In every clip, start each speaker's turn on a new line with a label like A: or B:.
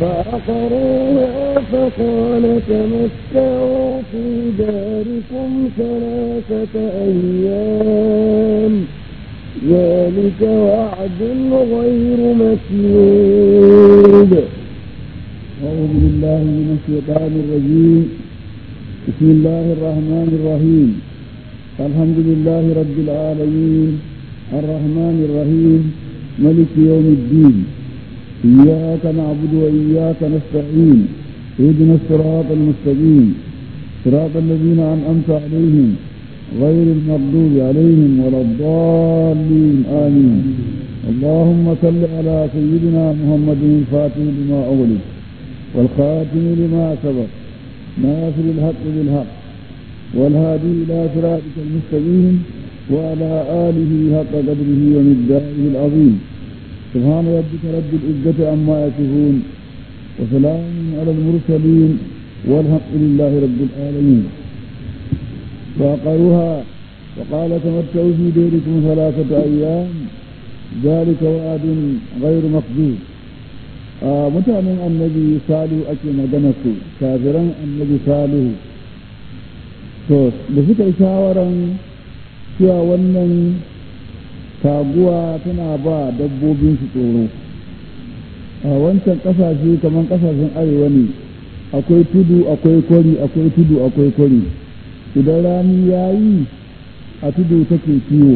A: فعقروها فقال تمتعوا في داركم ثلاثة أيام ذلك وعد غير مكذوب
B: أعوذ بالله من الشيطان الرجيم بسم الله الرحمن الرحيم الحمد لله رب العالمين الرحمن الرحيم ملك يوم الدين إياك نعبد وإياك نستعين اهدنا الصراط المستقيم صراط الذين أنعمت عليهم غير المغضوب عليهم ولا الضالين آمين اللهم صل على سيدنا محمد الفاتح لما أغلق والخاتم لما سبق ناصر الحق بالحق والهادي إلى صراطك المستقيم وعلى آله حق قدره ومقداره العظيم سبحان ربك رب العزة عما يصفون وسلام على المرسلين والحق لله رب العالمين فعقروها وقال تمتعوا في ديركم ثلاثة أيام ذلك وعد غير مقدور mutanen annabi salihu ake magana su kafiran annabi salihu to da suka yi shawaran cewa wannan taguwa tana ba dabbobin su tsoro a wancan kasashe kamar kasashen arewa ne akwai tudu akwai kwari akwai tudu akwai kwari idan rani ya yi a tudu take kiwo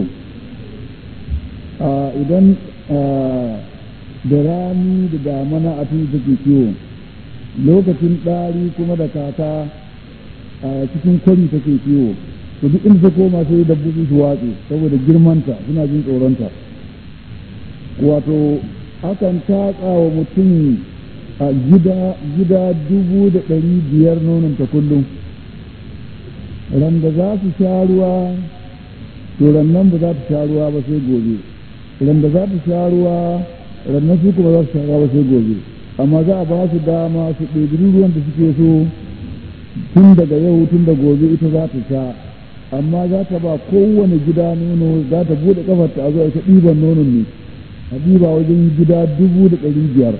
B: idan da rani da damana a tudu take kiwo lokacin ɗari kuma da kaka a cikin kwari take kiwo to duk inda ta koma sai dabbobi su watse saboda girmanta suna jin tsoronta wato akan tatsa wa mutum a gida gida dubu da ɗari biyar nonanta kullum randa za su sha ruwa to rannan ba za ta sha ruwa ba sai gobe randa za ta sha ruwa rannan su kuma za su sha ruwa ba sai gobe amma za a ba su dama su ɗebi ruwan da suke so tun daga yau tun da gobe ita za ta sha amma za ta ba kowane gida nono za ta buɗe kafar ta a zo ita ɗiban nonon ne a ɗiba wajen gida dubu da ɗari biyar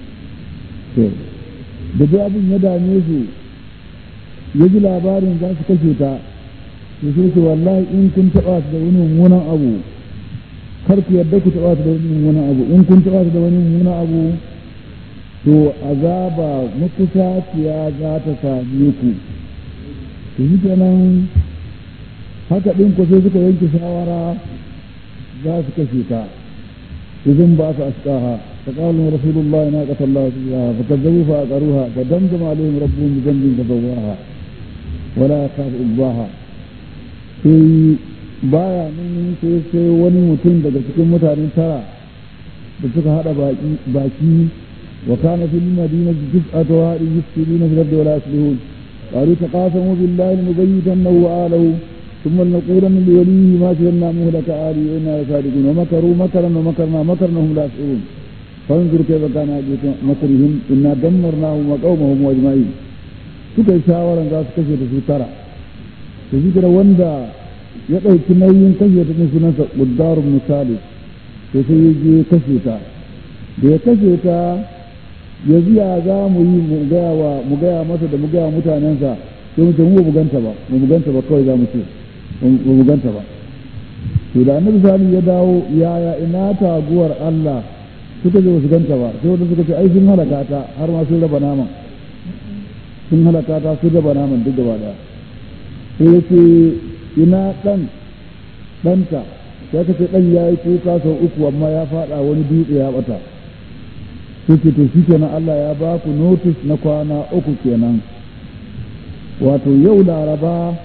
B: da dai abin ya dame su ya ji labarin za su kashe ta to sai su wallahi in kun taɓa su da wani mummunan abu kar ku yarda ku taɓa su da wani mummunan abu in kun taɓa su da wani mummunan abu to azaba makusaciya za ta same ku to shi kenan haka ɗin ku sai suka yanke shawara za su kashe ta idan ba su askaha فقال رسول الله ناقة الله سبحانه فكذبوا فأقروها فدمدم عليهم ربهم بذنب فسواها ولا يخاف عقباها sai baya nan sai sai wani mutum daga cikin mutanen tara da suka hada baki wa kana fil madinati tis'atu hadin yufsiduna fil ardi wa la yuslihun qalu taqasamu billahi nubayyitannahu wa alahu ثم لنقولن لوليه ما شهدنا مهلك آله وإنا لصادقون ومكروا مكرا ومكرنا مكرنا هم لا يشعرون فانظر كيف كان عاقبة مكرهم إنا دمرناهم وقومهم أجمعين suka yi shawaran za su kashe da su tara da shi da wanda ya ɗauki nauyin kashe ta cikin sunansa ƙuddarun misali to sai ya je kashe ta da ya kashe ta ya ziya za mu yi mu gaya masa da mu gaya mutanensa sai mu ce mu ba ganta ba mu ganta ba kawai za mu ce ba mu ganta ba to da annabi sani ya dawo yaya ina taguwar Allah suka je su ganta ba sai wanda suka ce ai sun halaka ta har ma sun raba naman sun halaka ta sun raba naman duk gaba daya sai ya ce ina dan danta sai ka ce dan ya yi kuka sau uku amma ya fada wani dutse ya bata sai ce to shi kenan Allah ya ba ku notice na kwana uku kenan wato yau laraba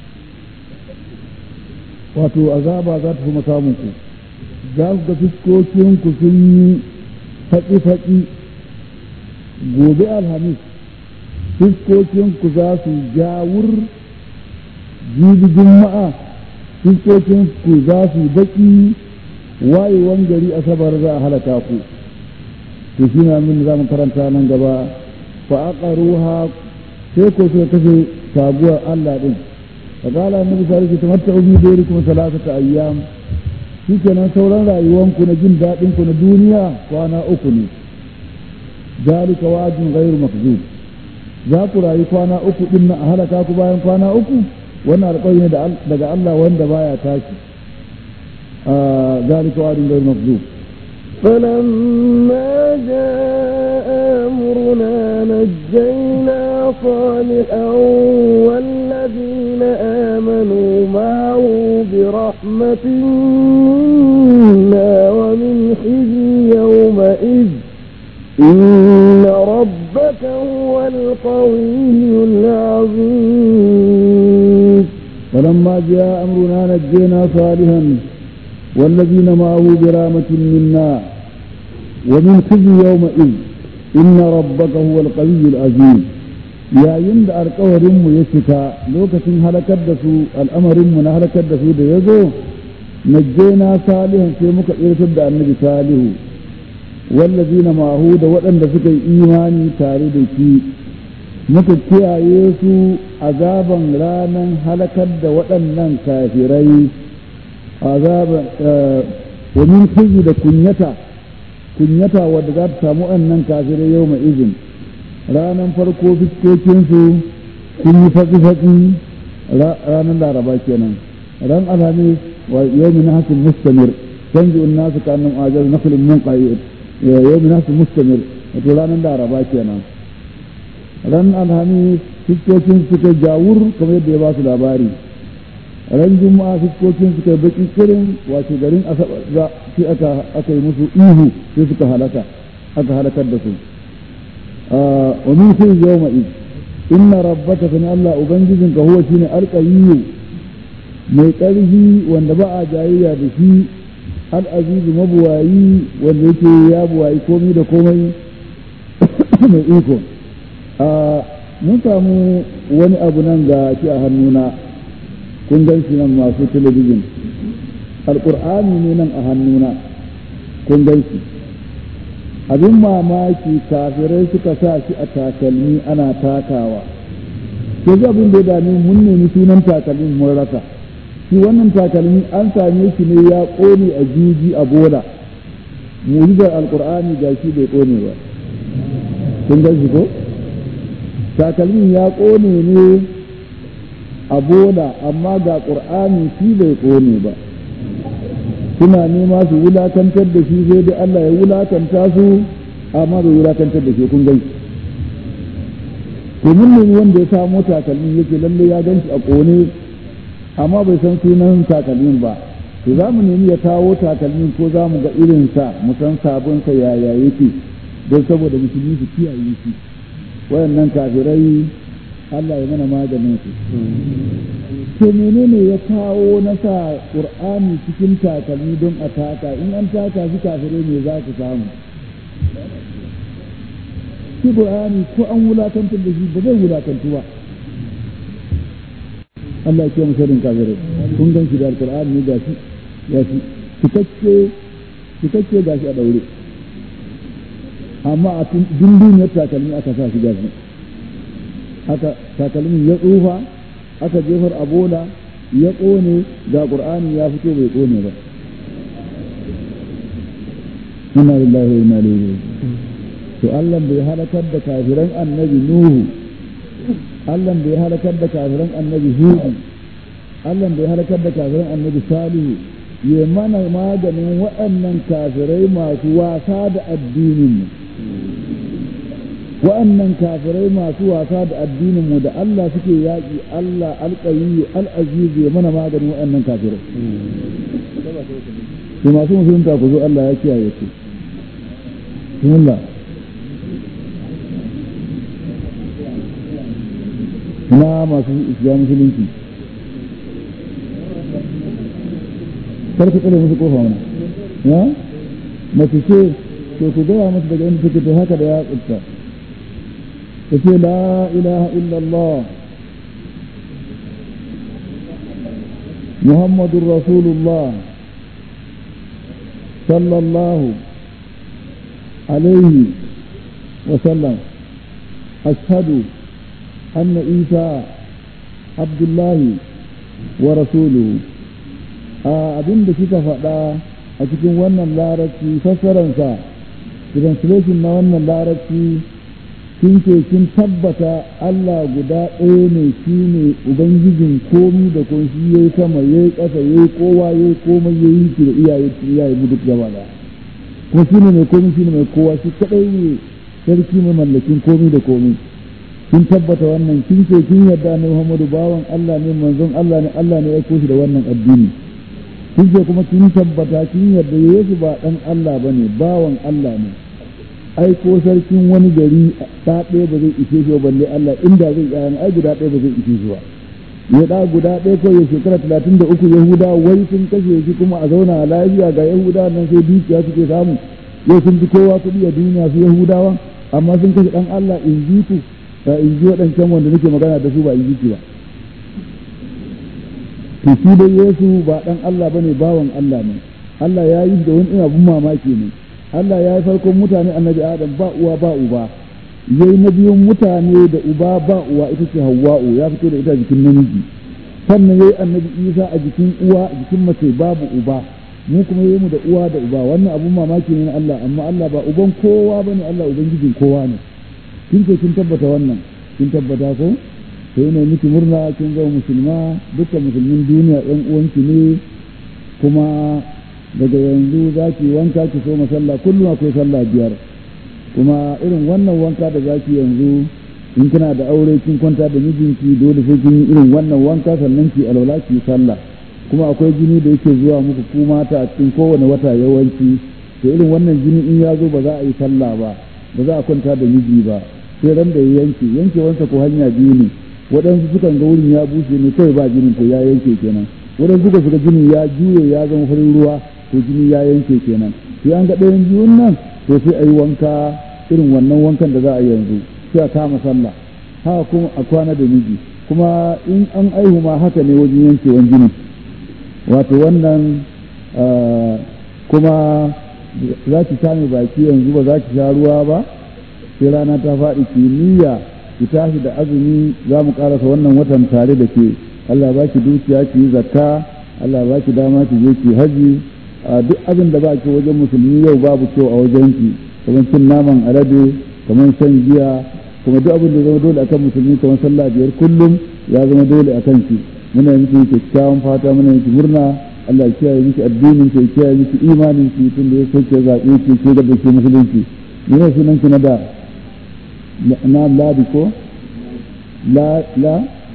B: wato azaba za ta kuma samun ku za ku ga fuskokinku sun yi faƙi-faƙi gobe alhamis fuskokinku za su jawur jibi juma'a fuskokinku za su baƙi wayewan gari asabar za a halaka ku to shi na min za mu karanta nan gaba fa aqaruha sai ko suka kashe sabuwar Allah din فقال النبي صلى الله عليه وسلم تمتعوا في ديركم ثلاثة أيام shikenan sauran rayuwanku na jin daɗin ku na duniya kwana uku ne zalika wa'dun ghairu makzub za ku rayu kwana uku din na a halaka ku bayan kwana uku wannan alƙawari ne daga Allah wanda baya tashi zalika wa'dun ghairu makzub
A: فلما جاء أمرنا نجينا صالحا والذين آمنوا معه برحمة منا ومن خزي يومئذ إن ربك هو القوي العظيم
B: فلما جاء أمرنا نجينا صالحا والذين معه برامة منا ومن خزي يومئذ إن ربك هو القوي العزيز يا يند أرقورم يشكا لوكة هلكت دسو الأمر من هلكت دسو ديزو نجينا صالحا في مكة إرتد النبي صالح والذين معه وأن سكي إيماني تاردكي muka kiyaye su azaban ranar halakar da waɗannan kafirai azaban wa min khizi da kunyata kunyata wadda za ta samu annan kafirai yau mai izin ranar farko fiskokinsu sun yi fatsi-fatsi ranar laraba kenan ran alhamis wa yau min hasin mustamir canji un nasu kanin ajar na filin mun ƙayi yau min hasin mustamir wato ranar laraba kenan ran alhamis fiskokin suka jawur kamar yadda ya ba su labari ran juma'a fuskokin suka baki kirin wato garin asabar za sai aka aka yi musu ihu sai suka halaka aka halakar da su wa min fi yawma id inna rabbaka kana Allah ubangijin ka huwa shine alqayyu mai ƙarfi wanda ba a jayayya da shi al-aziz mabuwayi wanda yake ya buwayi komai da komai mai iko mun samu wani abu nan ga shi a hannuna kun gan shi nan masu talabijin alƙur'ani ne nan a hannuna kun gan shi abin mamaki kafirai suka sa shi a takalmi ana takawa ke ji abin da ya dame mun nemi sunan takalmin mun rasa shi wannan takalmi an same shi ne ya ƙone a juji a bola mu'jizar alƙur'ani ga shi bai ƙone ba kun gan shi ko takalmin ya ƙone ne a bola amma ga ƙur'ani shi bai ƙone ba suna nema su wulakantar da shi sai dai Allah ya wulakanta su amma bai wulakantar da shi kun gani to mun nemi wanda ya samo takalmin yake lalle ya gan shi a ƙone amma bai san sunan takalmin ba to za mu nemi ya kawo takalmin ko za mu ga irinsa mu san sabonsa yaya yake don saboda musulmi su kiyaye shi wayannan kafirai Allah ya mana maganin su. To menene ya kawo na sa Qur'ani cikin takalmi don a taka in an taka shi kafirai ne za su samu. Shi Qur'ani ko an wulakantar da shi ba zai wulakantu ba. Allah ya ce mu sanin kafirai. Kun gan shi da Qur'ani ne gashi gashi cikakke cikakke gashi a daure. Amma a dunduniyar takalmi aka sa shi gashi. aka takalmin ya tsufa aka jefar a bola ya ƙone ga ƙur'ani ya fito bai ƙone ba inna lillahi wa inna ilaihi to Allah bai halakar da kafiran annabi Nuhu Allah bai halakar da kafiran annabi Hudu Allah bai halakar da kafiran annabi Salihu ya mana maganin waɗannan kafirai masu wasa da addinin mu wa'annan kafirai masu wasa da addinin mu da Allah suke yaƙi Allah alƙayyu al'aziz ya mana maganin wa'annan kafirai to masu musulunta ku zo Allah ya kiyaye su bismillah ina masu islam musulunci kar ku tsare musu kofa mana ya mace ce to ku gaya musu daga inda take to haka da ya tsutta tace la ilaha illallah muhammadur rasulullah sallallahu alaihi وسلم أشهد أن عيسى عبد الله ورسوله abin da kika faɗa a cikin wannan larabci fassararsa translation na wannan larabci kin ce kin tabbata Allah guda ɗaya ne shi ne ubangijin komi da kun shi yayi sama yayi ƙasa yayi kowa yayi komai yayi shi da iyaye iyaye mu duk gaba da kuma shi ne mai komi shi ne mai kowa shi kadai ne sarki mai mallakin komi da komi kin tabbata wannan kin ce kin yarda ne Muhammadu bawan Allah ne manzon Allah ne Allah ne ya aiko shi da wannan addini kin ce kuma kin tabbata kin yarda Yesu ba dan Allah bane bawan Allah ne aiko sarkin wani gari ta ɗaya ba zai ishe shi balle Allah inda zai yayan ai guda ɗaya ba zai ishe shi ba ya da guda ɗaya ko ya shekara talatin da uku yahuda wai sun kashe shi kuma a zauna lafiya ga yahuda nan sai dukiya suke samu yau sun fi kowa kuɗi a duniya su yahudawa amma sun kashe ɗan Allah in ji ku ba in ji waɗancan wanda nake magana da su ba in ji ku ba to shi dai Yesu ba ɗan Allah bane bawan Allah ne Allah ya yi da wani abun mamaki ne Allah ya yi farkon mutane annabi Adam ba uwa ba uba yayi na biyun mutane da uba ba uwa ita ce Hawwa'u ya fito da ita jikin namiji sannan yayi annabi Isa a jikin uwa jikin mace babu uba mu kuma yayi mu da uwa da uba wannan abun mamaki ne na Allah amma Allah ba uban kowa bane Allah ubangijin kowa ne kin ce kin tabbata wannan kin tabbata ko sai ne miki murna kin zama musulma dukkan musulmin duniya ɗan uwanki ne kuma daga yanzu za ki wanka ki so sallah kullum akwai sallah biyar kuma irin wannan wanka da za ki yanzu in kina da aure kin kwanta da mijinki dole sai kin yi irin wannan wanka sannan ki alwala ki sallah kuma akwai jini da yake zuwa muku ku mata a cikin kowane wata yawanci to irin wannan jini in ya zo ba za a yi sallah ba ba za a kwanta da miji ba sai ran da ya yanke yankewansa ko hanya biyu ne waɗansu sukan ga wurin ya bushe ne kawai ba jinin to ya yanke kenan waɗansu suka suka jinin ya juye ya zama farin ruwa to jini ya yanke kenan sai an ga ɗayan biyun nan to sai a yi wanka irin wannan wankan da za a yanzu sai a kama sallah haka kuma a kwana da miji kuma in an aihu ma haka ne wajen yankewan jini wato wannan kuma za ki sami baki yanzu ba za ki sha ruwa ba sai rana ta faɗi kimiyya ki tashi da azumi za mu ƙarasa wannan watan tare da ke Allah ba ki dukiya ki yi zakka Allah ba ki dama ki je ki haji duk abin da ba ki wajen musulmi yau babu kyau a wajen ki kamar cin naman alade kamar shan giya kuma duk abin da zama dole akan musulmi kamar sallah biyar kullum ya zama dole akan ki muna miki kyakkyawan fata muna miki murna Allah ya kiyaye miki addinin ki ya kiyaye miki imanin ki tun da ya soke zaɓe ki ke da ke musulunci yana sunan ki na da na ladi ko la la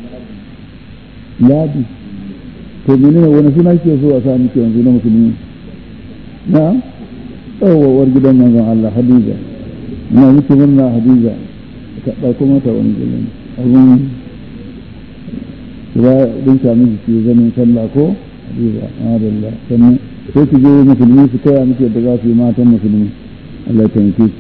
B: ladi to menene wani suna ke so a sa miki yanzu na musulmi na tsawawar gidan manzon Allah Hadiza ina miki murna Hadiza ka ɗauko mata wani gidan abin ya dinka miki ke zanen sallah ko Hadiza madalla sannan sai ki je musulmi su kaya miki yadda za su yi matan musulmi Allah ya taimake ki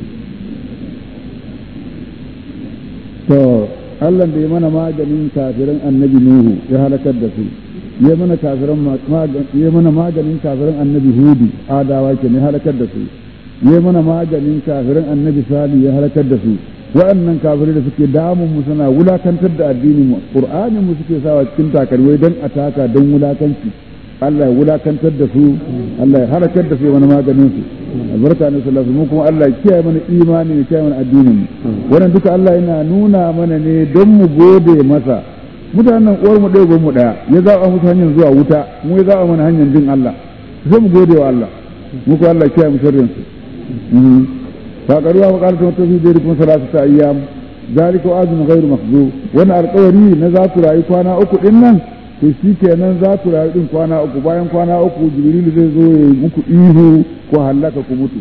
B: to Allah da ya mana maganin kafirin annabi Nuhu ya halakar da su ya mana kafiran ya mana maganin kafirin annabi Hudu adawa ke ne halakar da su ya mana maganin kafirin annabi Sali ya halakar da su wa'annan kafirai da suke damun mu suna wulakantar da addinin mu Qur'anin mu suke sawa cikin takarwai don ataka don wulakanci Allah ya wulakantar da su Allah ya halakar da su wani maganin su albarka ne sallallahu alaihi kuma Allah ya kiyaye mana imani ya kiyaye mana addinin mu wannan duka Allah yana nuna mana ne don mu gode masa mutanen uwar mu ɗaya mu ɗaya ya zaɓa musu hanyar zuwa wuta mu ya zaɓa mana hanyar bin Allah sai mu gode wa Allah mu ko Allah kiyaye mu sharrin su fa qaruwa wa qalat tafi da kuma salatu ta ayyam zalika azun ghairu mahzub wannan alƙawari na za ku rayu kwana uku din nan to shi kenan za ku rayu din kwana uku bayan kwana uku jibrilu zai zo ya muku ihu ko hallaka ku mutu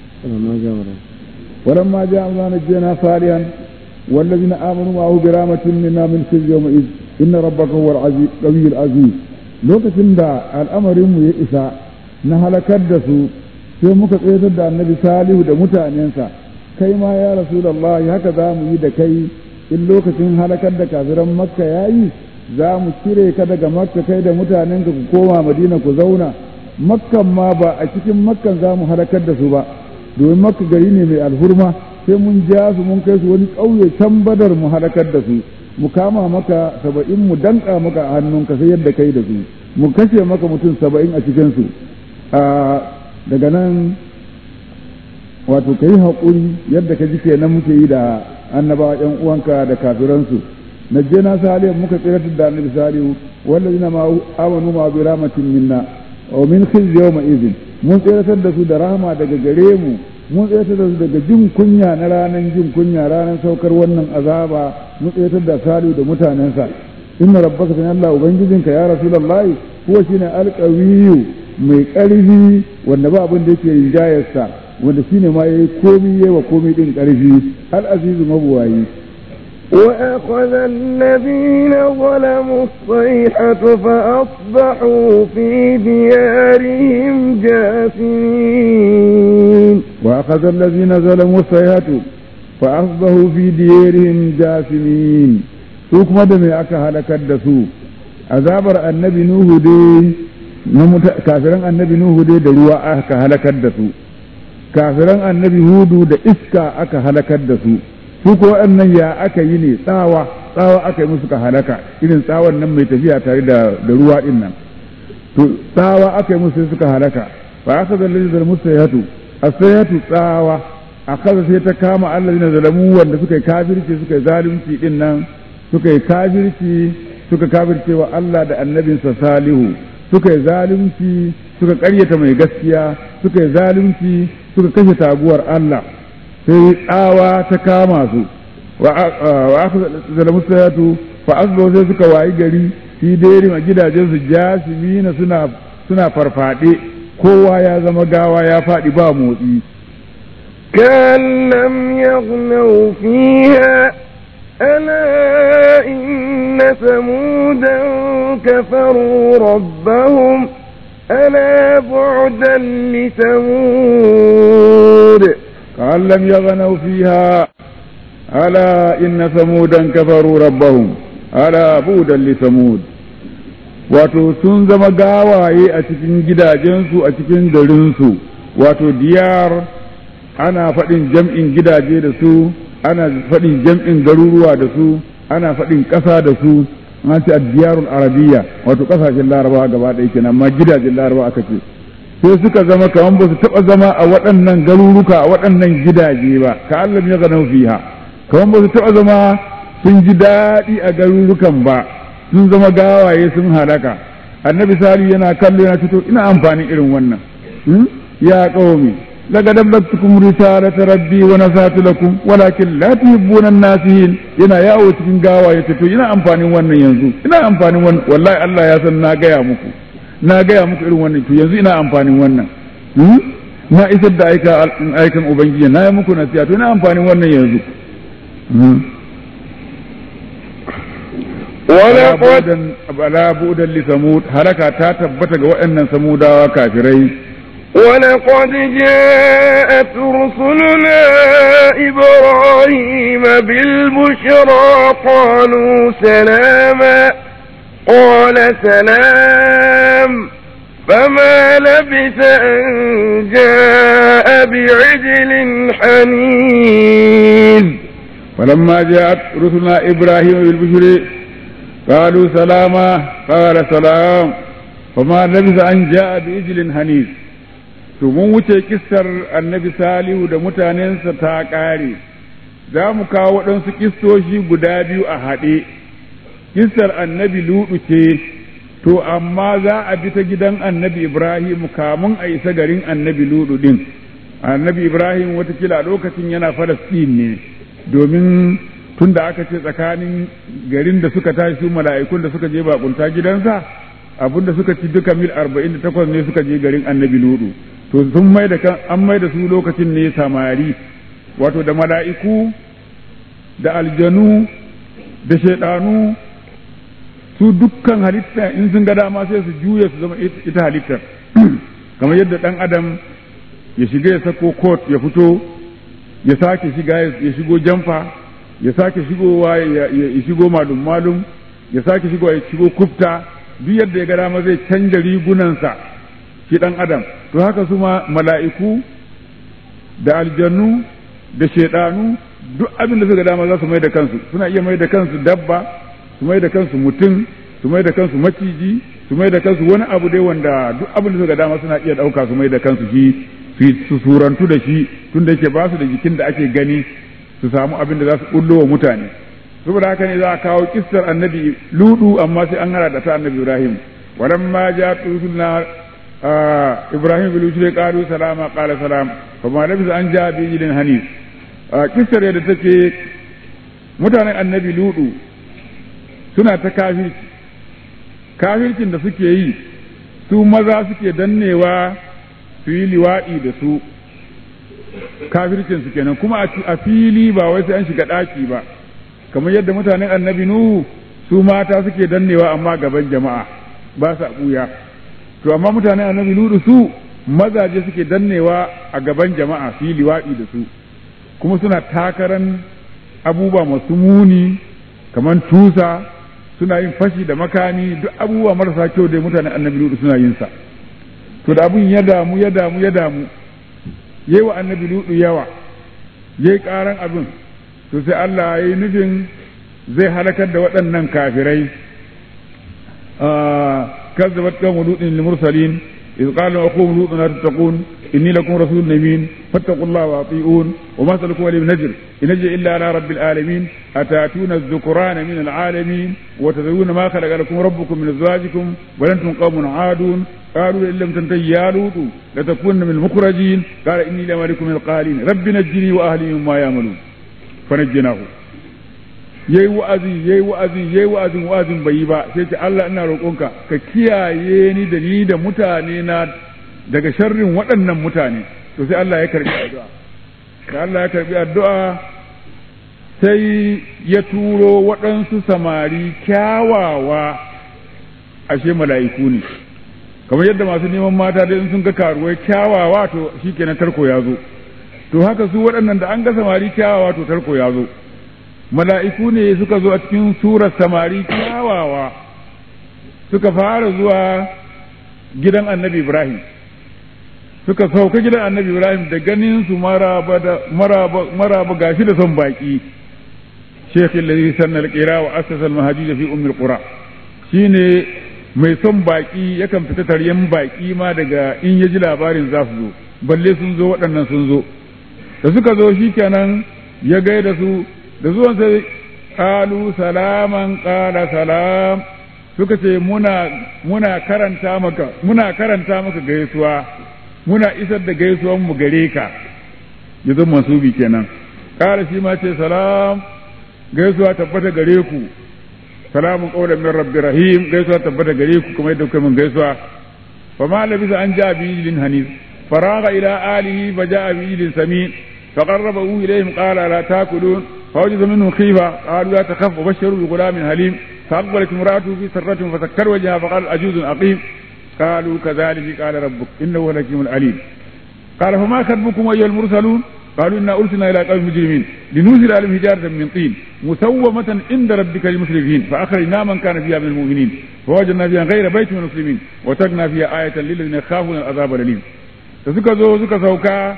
B: ولما جاء أمرنا نجينا صالحا والذين آمنوا معه برامة منا من خزي يومئذ إن ربك هو العزيز القوي العزيز lokacin da al'amarinmu ya isa na halakar da su sai muka tsayatar da annabi salihu da mutanensa kai ma ya rasulallah haka za mu yi da kai in lokacin halakar da kafiran makka ya yi za mu cire ka daga makka kai da mutanenka ku koma madina ku zauna makkan ma ba a cikin makkan za mu halakar da su ba domin makka gari ne mai alhurma sai mun ja su mun kai su wani ƙauye can badar mu halakar da su mu kama maka saba'in mu danka maka a hannunka sai yadda kai da su mu kashe maka mutum saba'in a cikin su daga nan wato ka yi haƙuri yadda ka ji kenan muke yi da annabawa ƴan uwanka da kafiransu najjena salihu muka tsiratar da annabi salihu wallazina ma amanu ma bi rahmatin minna wa min khizyi yawma idhin mun tsiratar da su da rahama daga gare mu mun tsiratar da su daga jin kunya na ranar jin kunya ranar saukar wannan azaba mun tsiratar da salihu da mutanensa inna rabbaka tan Allah ubangijinka ya rasulullahi huwa shine alqawiyyu mai ƙarfi wanda ba abin da yake rinjayarsa wanda shine ma yayi komi yayi wa komi din ƙarfi al azizu mabuwayi
A: وأخذ الذين ظلموا الصيحة فأصبحوا في ديارهم جاثمين
B: وأخذ الذين ظلموا الصيحة فأصبحوا في ديارهم جاثمين su kuma da mai aka halakar da su azabar annabi nuhu dai na kafiran annabi nuhu dai da ruwa aka halakar da su kafiran annabi hudu da iska aka halakar da su su ko waɗannan ya aka yi ne tsawa tsawa aka yi musu ka halaka irin tsawon nan mai tafiya tare da da ruwa din nan to tsawa aka yi musu suka halaka fa aka zalli da musayatu asayatu tsawa akaza sai ta kama allazina zalamu wanda suka yi kafirci suka yi zalunci din nan suka yi kafirci suka kafirce wa Allah da annabinsa salihu suka yi zalunci suka karyata mai gaskiya suka yi zalunci suka kashe taguwar Allah sai tsawa ta kama su wa aka zalamu sayatu fa asbahu sai suka wayi gari fi dai a gidajen su jasimina suna suna farfade kowa ya zama gawa ya faɗi ba motsi
A: كأن لم يغنوا فيها ألا إن ثمودا كفروا ربهم ألا بعدا لثمود
B: كأن لم يغنوا فيها ألا إن ثمودا كفروا ربهم ألا بعدا لثمود wato sun zama gawaye a cikin gidajensu a cikin garinsu wato diyar ana faɗin jam'in gidaje da su ana faɗin jam'in garuruwa da su ana faɗin ƙasa da su an ce addiyarul arabiya wato ƙasashen larabawa gaba ɗaya kenan amma gidajen larabawa aka ce sai suka zama kamar ba su taɓa zama a waɗannan garuruka a waɗannan gidaje ba ka Allah ya gano fiha kamar ba su taɓa zama sun ji daɗi a garurukan ba sun zama gawaye sun halaka annabi sali yana kallo yana fito ina amfanin irin wannan ya qaumi لقد أبلغتكم رسالة ربي ونصحت لكم ولكن لا تحبون الناسين ina yawo cikin gawa ya to ina amfanin wannan yanzu ina amfanin wannan wallahi Allah ya san na gaya muku na gaya muku irin wannan to yanzu ina amfanin wannan na isar da aika aikan ubangiji na yi muku nasiha to ina amfanin wannan yanzu
A: ولقد
B: bala budan li samud halaka ta tabbata ga waɗannan samudawa kafirai
A: ولقد جاءت رسلنا إبراهيم بالبشرى قالوا سلاما قال سلام فما لبث أن جاء بعجل حنيذ
B: فلما جاءت رسلنا إبراهيم بالبشر قالوا سلاما قال سلام فما لبث أن جاء بعجل حنيذ to mun wuce kissar annabi salihu da mutanensa ta ƙare za mu kawo waɗansu kistoshi guda biyu a haɗe kissar annabi luɗu ce to amma za a bi ta gidan annabi ibrahim kamun a isa garin annabi luɗu ɗin annabi ibrahim watakila a lokacin yana falastin ne domin tun da aka ce tsakanin garin da suka tashi su mala'ikun da suka je bakunta gidansa abinda suka ci duka mil arba'in da takwas ne suka je garin annabi luɗu to sun mai da kan an mai da su lokacin ne samari wato da mala'iku da aljanu da shaidanu su dukkan halitta in sun ga dama sai su juya su zama ita halittar kamar yadda dan adam ya shiga ya sako coat ya fito ya sake shiga ya shigo jamfa ya sake shigowa ya shigo malum malum ya sake shigowa ya shigo kufta duk yadda ya ga dama zai canja rigunansa shi dan adam to haka su ma mala'iku da aljannu da shaidanu duk abin da suka dama za su mai da kansu suna iya mai da kansu dabba su mai da kansu mutum su mai da kansu maciji su mai da kansu wani abu dai wanda duk abin da suka dama suna iya ɗauka su mai da kansu shi su surantu da shi tunda yake ba su da jikin da ake gani su samu abin da za su bullo wa mutane saboda haka ne za a kawo kissar annabi ludu amma sai an hada da ta annabi ibrahim walamma ja tusulna ibrahim bil ushri qalu salama qala salam fa ma labisa an ja bi ilin hanis kissar yadda take mutanen annabi ludu suna ta kafirci kafircin da suke yi su maza suke dannewa su yi liwaɗi da su kafircin su kenan kuma a fili ba wai sai an shiga ɗaki ba kamar yadda mutanen annabi nuhu su mata suke dannewa amma gaban jama'a ba sa ɓuya to amma mutanen annabi nuhu su mazaje suke dannewa a gaban jama'a su yi liwaɗi da su kuma suna takaran abubuwa masu muni kamar tusa suna yin fashi da makami duk abubuwa marasa kyau da mutanen annabi nuhu suna yin sa to da abun ya damu ya damu ya damu yayi wa annabi ludu yawa yayi karan abin to sai Allah ya yi nufin zai halakar da waɗannan kafirai kazzabat qawmu lutin lil mursalin إذ قال أخوهم لوط لا تتقون إني لكم رسول أمين فاتقوا الله وأطيعون وما سلكوا لي نجر إن نجر إلا على رب العالمين أتاتون الذكران من العالمين وتذرون ما خلق لكم ربكم من أزواجكم بل أنتم قوم عادون قالوا إن لم تنتهي يا لوط لتكون من المخرجين قال إني لملك من القالين رب نجني وأهلي مما يعملون فنجناه yayi wa'azi yayi wa'azi yayi wa'azin wa'azin bai yi ba sai ce Allah ina roƙonka ka kiyaye ni da ni da mutane na daga sharrin waɗannan mutane to sai Allah ya karbi addu'a da Allah ya karbi addu'a sai ya turo waɗansu samari kyawawa ashe mala'iku ne kamar yadda masu neman mata dai sun ga karuwai kyawawa to shikenan tarko ya zo to haka su waɗannan da an ga samari kyawawa to tarko ya zo mala'iku ne suka zo a cikin surar samari kyawawa suka fara zuwa gidan annabi Ibrahim suka sauka gidan annabi Ibrahim da ganin su maraba gashi da son baki Sheikh Lalzi sanna al-qira wa assasa al-mahajij fi umm al-qura shine mai son baki yakan fita taryen baki ma daga in ya ji labarin za su zo balle sun zo waɗannan sun zo da suka zo shikenan ya gaida su da zuwan sai kalu salaman kala salam suka ce muna muna karanta maka muna karanta maka gaisuwa muna isar da gaisuwan mu gare ka yanzu masubi kenan kala shi ma ce salam gaisuwa tabbata gare ku salamun qawlan min rabbi rahim gaisuwa tabbata gare ku kuma yadda kuka min gaisuwa fa ma labisa an ja bi ilin hanis faraga ila alihi fa ja bi ilin sami فقربه إليهم قال لا تاكلون فوجد منهم خيفة قالوا لا تخف وبشروا بغلام حليم فأقبلت امرأته في سرة فسكر وجهها فقال أجوز أقيم قالوا كذلك قال ربك إنه الحكيم العليم قال فما خطبكم أيها المرسلون قالوا إنا أرسلنا إلى قوم مجرمين لننزل عليهم حجارة من طين مسومة عند ربك للمسرفين فأخرجنا من كان فيها من المؤمنين فوجدنا فيها غير بيت من المسلمين وتركنا فيها آية للذين يخافون العذاب الأليم suka zo suka sauka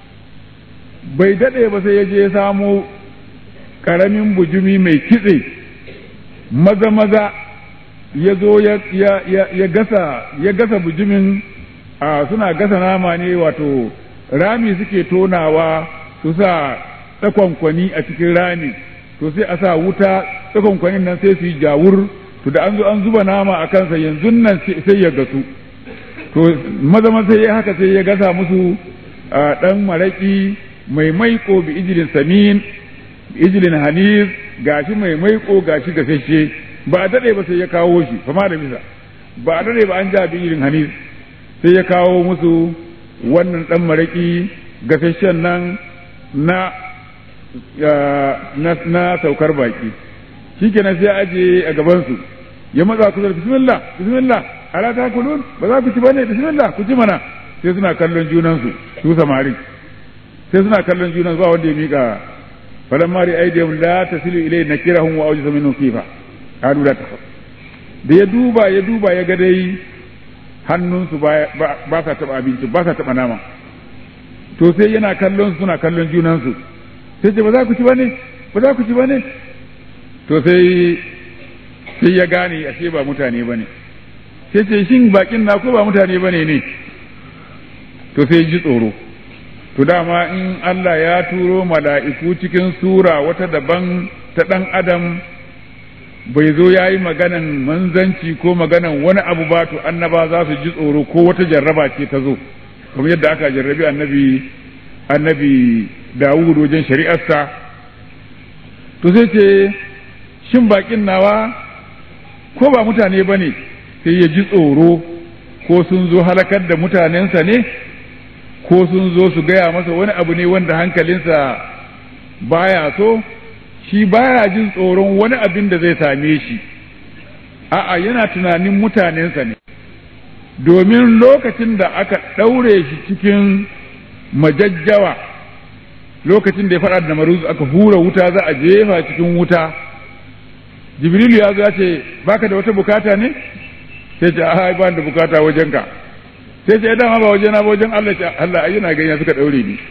B: bai daɗe ba sai ya je samo ƙaramin bujumi mai kitse maza maza ya zo ya gasa ya gasa bujumin a suna gasa nama ne wato rami suke tonawa su sa tsakonkwani a cikin rami to sai a sa wuta tsakonkwanin nan sai su yi jawur to da an zo an zuba nama a kansa yanzu nan sai ya gasu to maza maza ya haka sai ya gasa musu ɗan maraƙi mai maiko bi ijilin samin bi ijilin hanis gashi mai maiko gashi gasashe ba a dade ba sai ya kawo shi fama da bisa ba a dade ba an ja bi ijilin hanis sai ya kawo musu wannan dan maraki gasashen nan na na, na saukar baki shikenan sai aje a gaban su ya matsa kusa da bismillah bismillah ala ta kulun ba za ku ci bane bismillah ku ci mana sai suna kallon junansu su samari sai suna kallon juna ba wanda ya mika falan mari aidiyam la tasilu ilay nakirahum wa awjasa minhum khifa qalu la takhaf da ya duba ya duba ya ga dai hannunsu ba sa taba abinci ba sa taba nama to sai yana kallon suna kallon junansu sai ce ba za ku ci bane ba za ku ci bane to sai sai ya gane ashe ba mutane bane sai ce shin bakin na ko ba mutane bane ne to sai ji tsoro
C: to dama in Allah ya turo mala'iku cikin sura wata daban ta ɗan adam bai zo ya yi maganan manzanci ko maganan wani abu ba to annaba za su ji tsoro ko wata jarraba ce ta zo kamar yadda aka jarrabi annabi annabi Dawud wajen shari'arsa to sai ce shin bakin nawa ko ba mutane ba ne sai ya ji tsoro ko sun zo halakar da mutanensa ne ko sun zo su gaya masa wani abu ne wanda hankalinsa baya so shi baya jin tsoron wani abin da zai same shi a'a yana tunanin mutanensa ne domin lokacin da aka ɗaure shi cikin majajjawa lokacin da ya faɗa da maruz aka hura wuta za a jefa cikin wuta jibrilu ya zo ya ce baka da wata bukata ne sai ce a ba da bukata wajenka sai ce dama ba wajena ba wajen Allah ce Allah ayyuna yana gani suka daure ni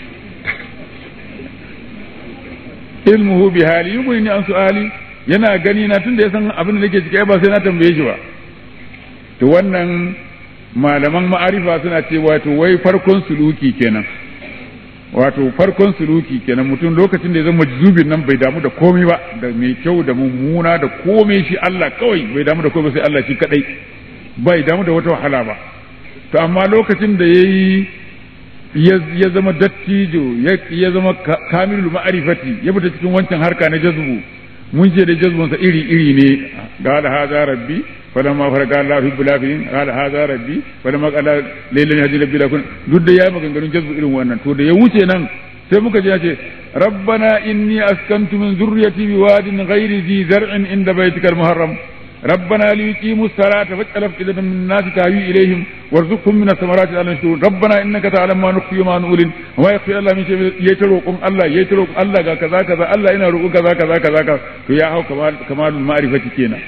C: ilmuhu bi hali yuguni an su'ali yana gani na tunda ya san abin da nake ciki ba sai na tambaye shi ba to wannan malaman ma'arifa suna ce wato wai farkon suluki kenan wato farkon suluki kenan mutum lokacin da ya zama zubin nan bai damu da komai ba da mai kyau da mummuna da komai shi Allah kawai bai damu da komai sai Allah shi kadai bai damu da wata wahala ba to amma lokacin da yayi ya zama dattijo ya zama kamilul ma'arifati ya fita cikin wancan harka na jazbu mun ce da jazbunsa iri iri ne qala hadha rabbi falamma farqa Allah fi bulafin qala hadha rabbi falamma qala laylan hadi rabbi lakun duk da yayi maganganun jazbu irin wannan to da ya wuce nan sai muka ji ya ce rabbana inni askantu min zurriyati biwadin ghairi zi zar'in inda baytikal muharram ربنا ليقيموا الصلاة فاجعل أفئدة من الناس تهوي إليهم وارزقهم من الثمرات لعلهم يشكرون ربنا إنك تعلم ما نخفي وما نعلن وما يخفي الله من شيء يتروكم الله يتروكم الله كذا كذا الله إنا روكم كذا كذا كذا كذا to ya hau kamalul ma'rifati kenan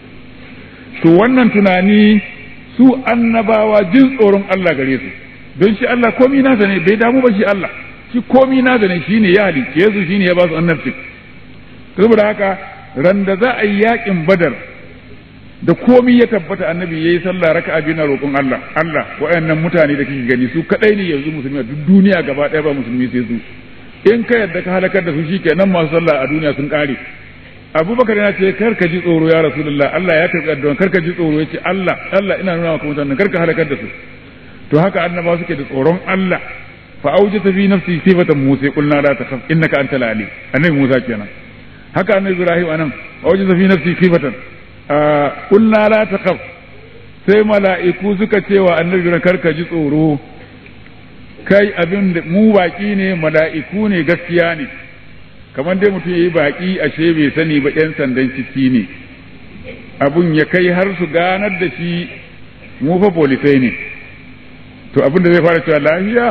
C: to wannan tunani su annabawa jin tsoron Allah gare su don shi Allah komi nasa ne bai damu ba shi Allah shi komi nasa ne shine ya halicce su shine ya ba su annabci saboda haka ran da za a yi yakin badar da komi ya tabbata annabi yayi sallah raka'a biyu na roƙon Allah Allah waɗannan mutane da kike gani su kadai ne yanzu musulmi a duk duniya gaba ɗaya ba musulmi sai su in ka yadda ka halakar da su shikenan masu sallah a duniya sun kare Abubakar yana ce kar ka ji tsoro ya Rasulullah Allah ya karɓi addu'a kar ka ji tsoro yace Allah Allah ina nuna maka mutanen kar ka halakar da su to haka annabawa suke da tsoron Allah fa aujata fi nafsi sifatan Musa qulna la takhaf innaka antal ali annabi Musa kenan haka annabi Ibrahim anan aujata fi nafsi sifatan kulna la taqaf sai mala'iku suka ce wa annabi karka ji tsoro kai abin da mu baki ne mala'iku ne gaskiya ne kamar dai mutum yayi baki ashe bai sani ba yan sandan ciki ne abun ya kai har su ganar da shi mu fa polisai ne to abin da zai fara cewa lafiya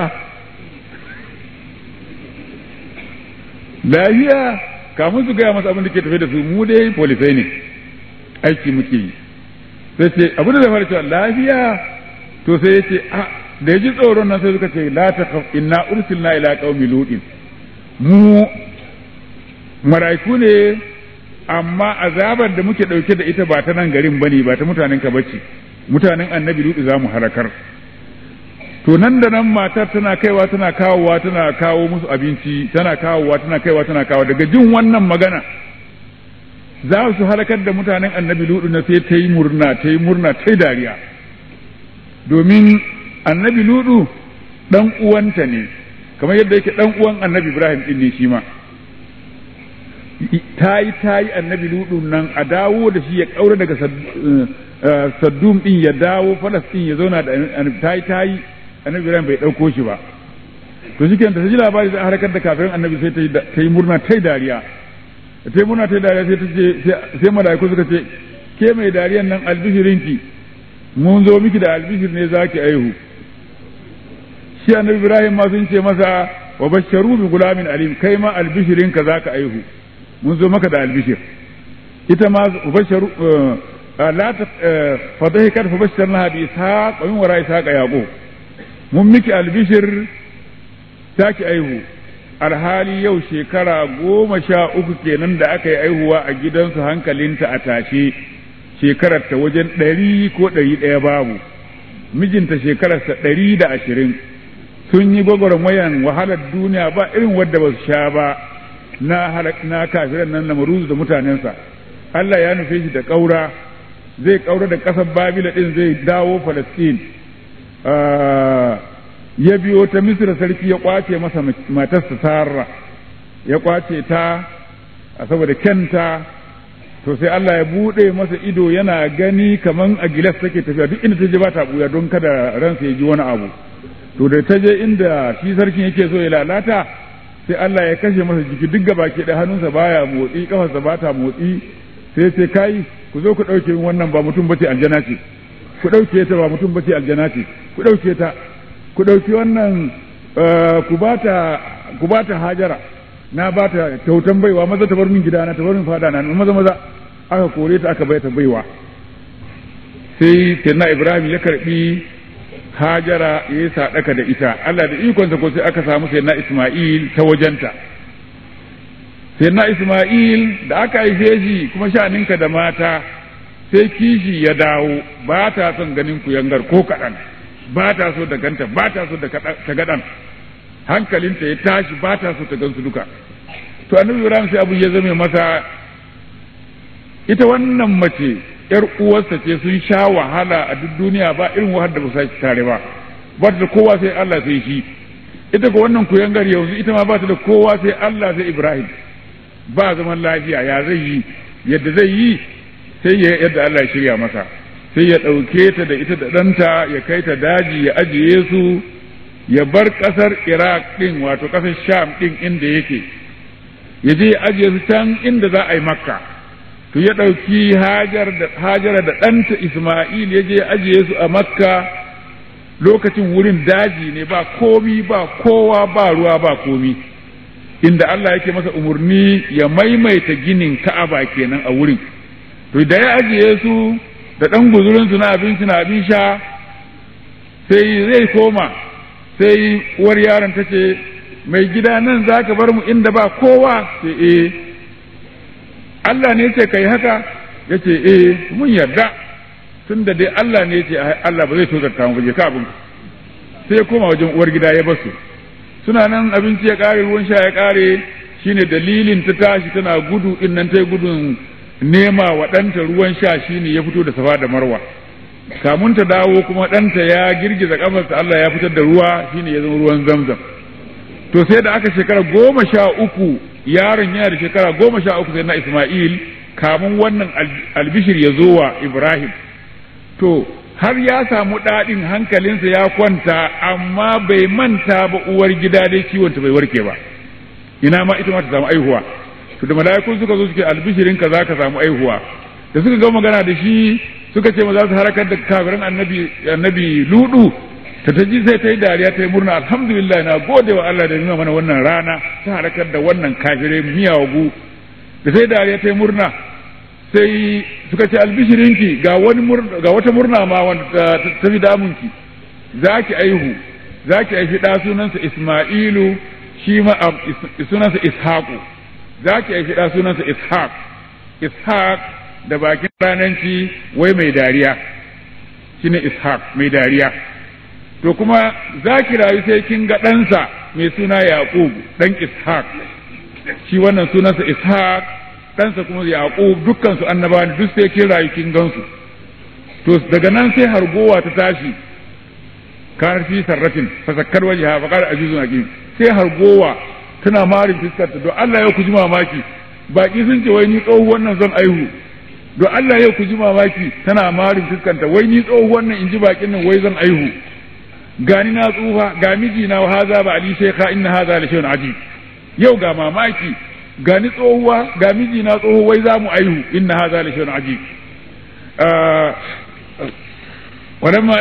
C: lafiya kamun su gaya masa abin da ke tafe da su mu dai polisai ne aiki muke yi sai ce abu da zai cewa lafiya to sai ya ce a da ya ji tsoron nan sai suka ce la ta inna ursilna ila qaumi lutin mu maraiku ne amma azabar da muke dauke da ita ba ta nan garin bane ba ta mutanen ka bace mutanen annabi lutu za mu halakar to nan da nan matar tana kaiwa tana kawowa tana kawo musu abinci tana kawowa tana kaiwa tana kawo daga jin wannan magana za su halakar da mutanen annabi ludu na sai ta yi murna ta yi murna ta yi dariya domin annabi ludu dan uwanta ne kamar yadda yake dan uwan annabi ibrahim din ne shi ma ta yi ta yi annabi ludu nan a dawo da shi ya kaura daga saddum din ya dawo falastin ya zauna da ta yi ta yi annabi ibrahim bai dauko shi ba to shi ta ji labari sai halakar da kafirin annabi sai ta yi murna ta yi dariya ta yi murna ta yi dariya sai ta ce sai mala'iku suka ce ke mai dariyan nan albishirinki mun zo miki da albishir ne za ki aihu shi annabi ibrahim ma sun ce masa wa basharu bi gulamin alim kai ma albishirinka za ka aihu mun zo maka da albishir ita ma basharu la ta fadahikat fa basharnaha bi ishaq wa min wara ishaq yaqub mun miki albishir ta ki aihu alhali yau shekara goma sha uku kenan da aka yi aihuwa a gidansu hankalinta a tashe shekarar ta wajen ɗari ko ɗari ɗaya babu mijinta shekararsa ɗari da ashirin sun yi gwagwarmayan wahalar duniya ba irin wadda ba su sha ba na na kafiran nan lamaruzu da mutanensa Allah ya nufe shi da ƙaura zai ƙaura da ƙasar babila ɗin zai dawo falastin ya biyo ta misira sarki ya kwace masa matarsa sarra ya kwace ta a saboda kyanta to sai Allah ya buɗe masa ido yana gani kaman a gilas take tafiya duk inda ta je ba ta buya don kada ransa ya ji wani abu to da ta je inda shi sarkin yake so ya lalata sai Allah ya kashe masa jiki duk gaba ke da hannunsa baya motsi kafarsa ba ta motsi sai ce kai ku zo ku ɗauke min wannan ba mutum bace aljana ce ku ɗauke ta ba mutum bace aljana ce ku ɗauke ta ku ɗauki wannan ku bata ku bata hajara na bata kyautan baiwa maza ta bar min gidana ta bar min fada na maza maza aka kore ta aka bai ta baiwa sai sayyidina Ibrahim ya karbi hajara ya yi sadaka da ita Allah da ikonsa ko sai aka samu sayyidina Isma'il ta wajenta sayyidina Isma'il da aka haife shi kuma sha'aninka da mata sai kishi ya dawo ba ta son ganin ku yangar ko kaɗan ba ta so da ganta ba ta so da ta gaɗan hankalinta ya tashi ba ta so ta gansu duka to annabi Ibrahim sai abu ya zame masa ita wannan mace yar uwarsa ce sun sha wahala a duk duniya ba irin wahar da ba su tare ba ba ta da kowa sai Allah sai shi ita ko wannan kuyangar yanzu ita ma ba ta da kowa sai Allah sai Ibrahim ba zaman lafiya ya zai yi yadda zai yi sai ya yadda Allah ya shirya masa sai ya ɗauke ta da ita da ɗanta ya kai ta daji ya ajiye su ya bar ƙasar Iraq ɗin wato ƙasar Sham ɗin inda yake ya je ya ajiye su can inda za a yi Makka to ya ɗauki hajara da ɗanta Ismail ya je ajiye su a Makka lokacin wurin daji ne ba komi ba kowa ba ruwa ba komi inda Allah yake masa umarni ya maimaita ginin Ka'aba kenan a wurin to da ya ajiye su da ɗan guzurinsu na abinci na abin sha sai zai koma sai uwar yaron ta ce mai gida nan za ka bar mu inda ba kowa sai eh Allah ne ce kai haka ya ce eh mun yarda tun da dai Allah ne ce Allah ba zai tozarta mu je ka abin sai ya koma wajen uwar gida ya basu suna nan abinci ya kare ruwan sha ya kare shine dalilin ta tashi tana gudu din nan ta gudun nema wa ɗanta ruwan sha shine ya fito da safa da marwa kamun ta dawo kuma ɗanta ya girgiza kafarsa Allah ya fitar da ruwa shine ya zama ruwan zamzam to sai da aka shekara goma sha uku yaron yana da shekara goma sha uku sai na Ismail kamun wannan albishir ya zo wa Ibrahim to har ya samu daɗin hankalinsa ya kwanta amma bai manta ba uwar gida dai ciwonta bai warke ba ina ma ita ma ta samu aihuwa to da mala'ikun suka zo suke albishirin ka zaka samu aihuwa da suka ga magana da shi suka ce ma za su harakar da kafirin annabi annabi ludu ta ta ji sai ta yi dariya ta yi murna alhamdulillah na gode wa Allah da nuna mana wannan rana ta harakar da wannan kafirai miyawagu da sai dariya ta yi murna sai suka ce albishirinki ga wani ga wata murna ma wanda ta fi damunki za ki aihu za ki aifi ɗa sunansa Ismailu shi ma sunansa Ishaqu za ki aifi ɗa sunansa Ishaq Ishaq da bakin rananci wai mai dariya shine Ishaq mai dariya to kuma za ki rayu sai kin ga ɗansa mai suna Yaqub ɗan Ishaq shi wannan sunansa Ishaq ɗansa kuma Yaqub dukkan su annaba ne duk sai kin rayu kin gansu to daga nan sai hargowa ta tashi kanar fi sarratin fasakkar wajiha fa qala ajuzun hakim sai hargowa tana marin fiskar ta don Allah ya ku ji mamaki baki sun ce wai ni tsohuwan nan zan aihu don Allah ya ku ji mamaki tana marin fiskar ta wai ni tsohuwan nan in ji bakin nan wai zan aihu gani na tsufa ga miji na haza ba ali shaykha inna haza la shay'un ajib yau ga mamaki gani tsohuwa ga miji na tsoho wai za mu aihu inna haza la shay'un ajib ولما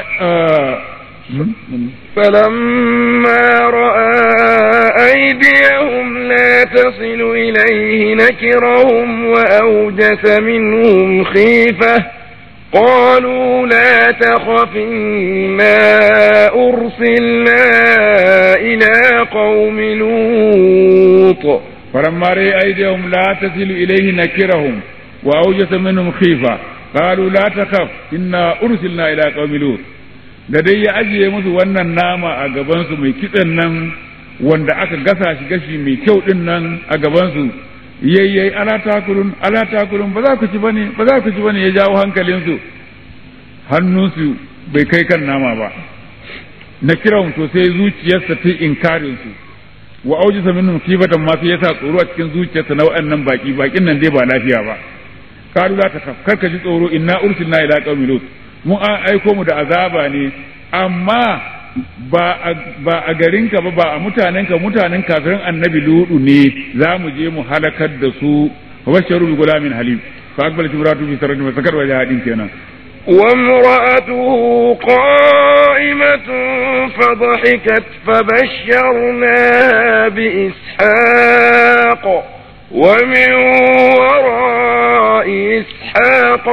A: فلما رأى أيديهم لا تصل إليه نكرهم وأوجس منهم خيفة قالوا لا تخف إنا أرسلنا إلى قوم لوط
C: فلما رأى أيديهم لا تصل إليه نكرهم وأوجس منهم خيفة قالوا لا تخف إنا أرسلنا إلى قوم لوط da dai ya ajiye musu wannan nama a gabansu mai kitsen nan wanda aka gasa shi gashi mai kyau din nan a gabansu yayyai ala takulun ala takulun ba za ku ci bane ba za ku ci bane ya jawo hankalinsu hannunsu bai kai kan nama ba na kiran to sai zuciyarsa ta inkarin su wa aujisa minhum kibatan ma sai yasa tsoro a cikin zuciyarsa na waɗannan baki bakin nan dai ba lafiya ba kalu la takaf kar ka ji tsoro inna ursilna ila qaumi lut mun an aiko mu da azaba ne amma ba a, ba a garinka ba ba a mutanenka mutanen kafirin annabi ludu ne za mu je mu halakar da su wa basharu bi gulamin halim fa akbal tibratu bi sarati masakar wa jahadin kenan
A: وامرأته قائمة فضحكت فبشرناها بإسحاق ومن وراء إسحاق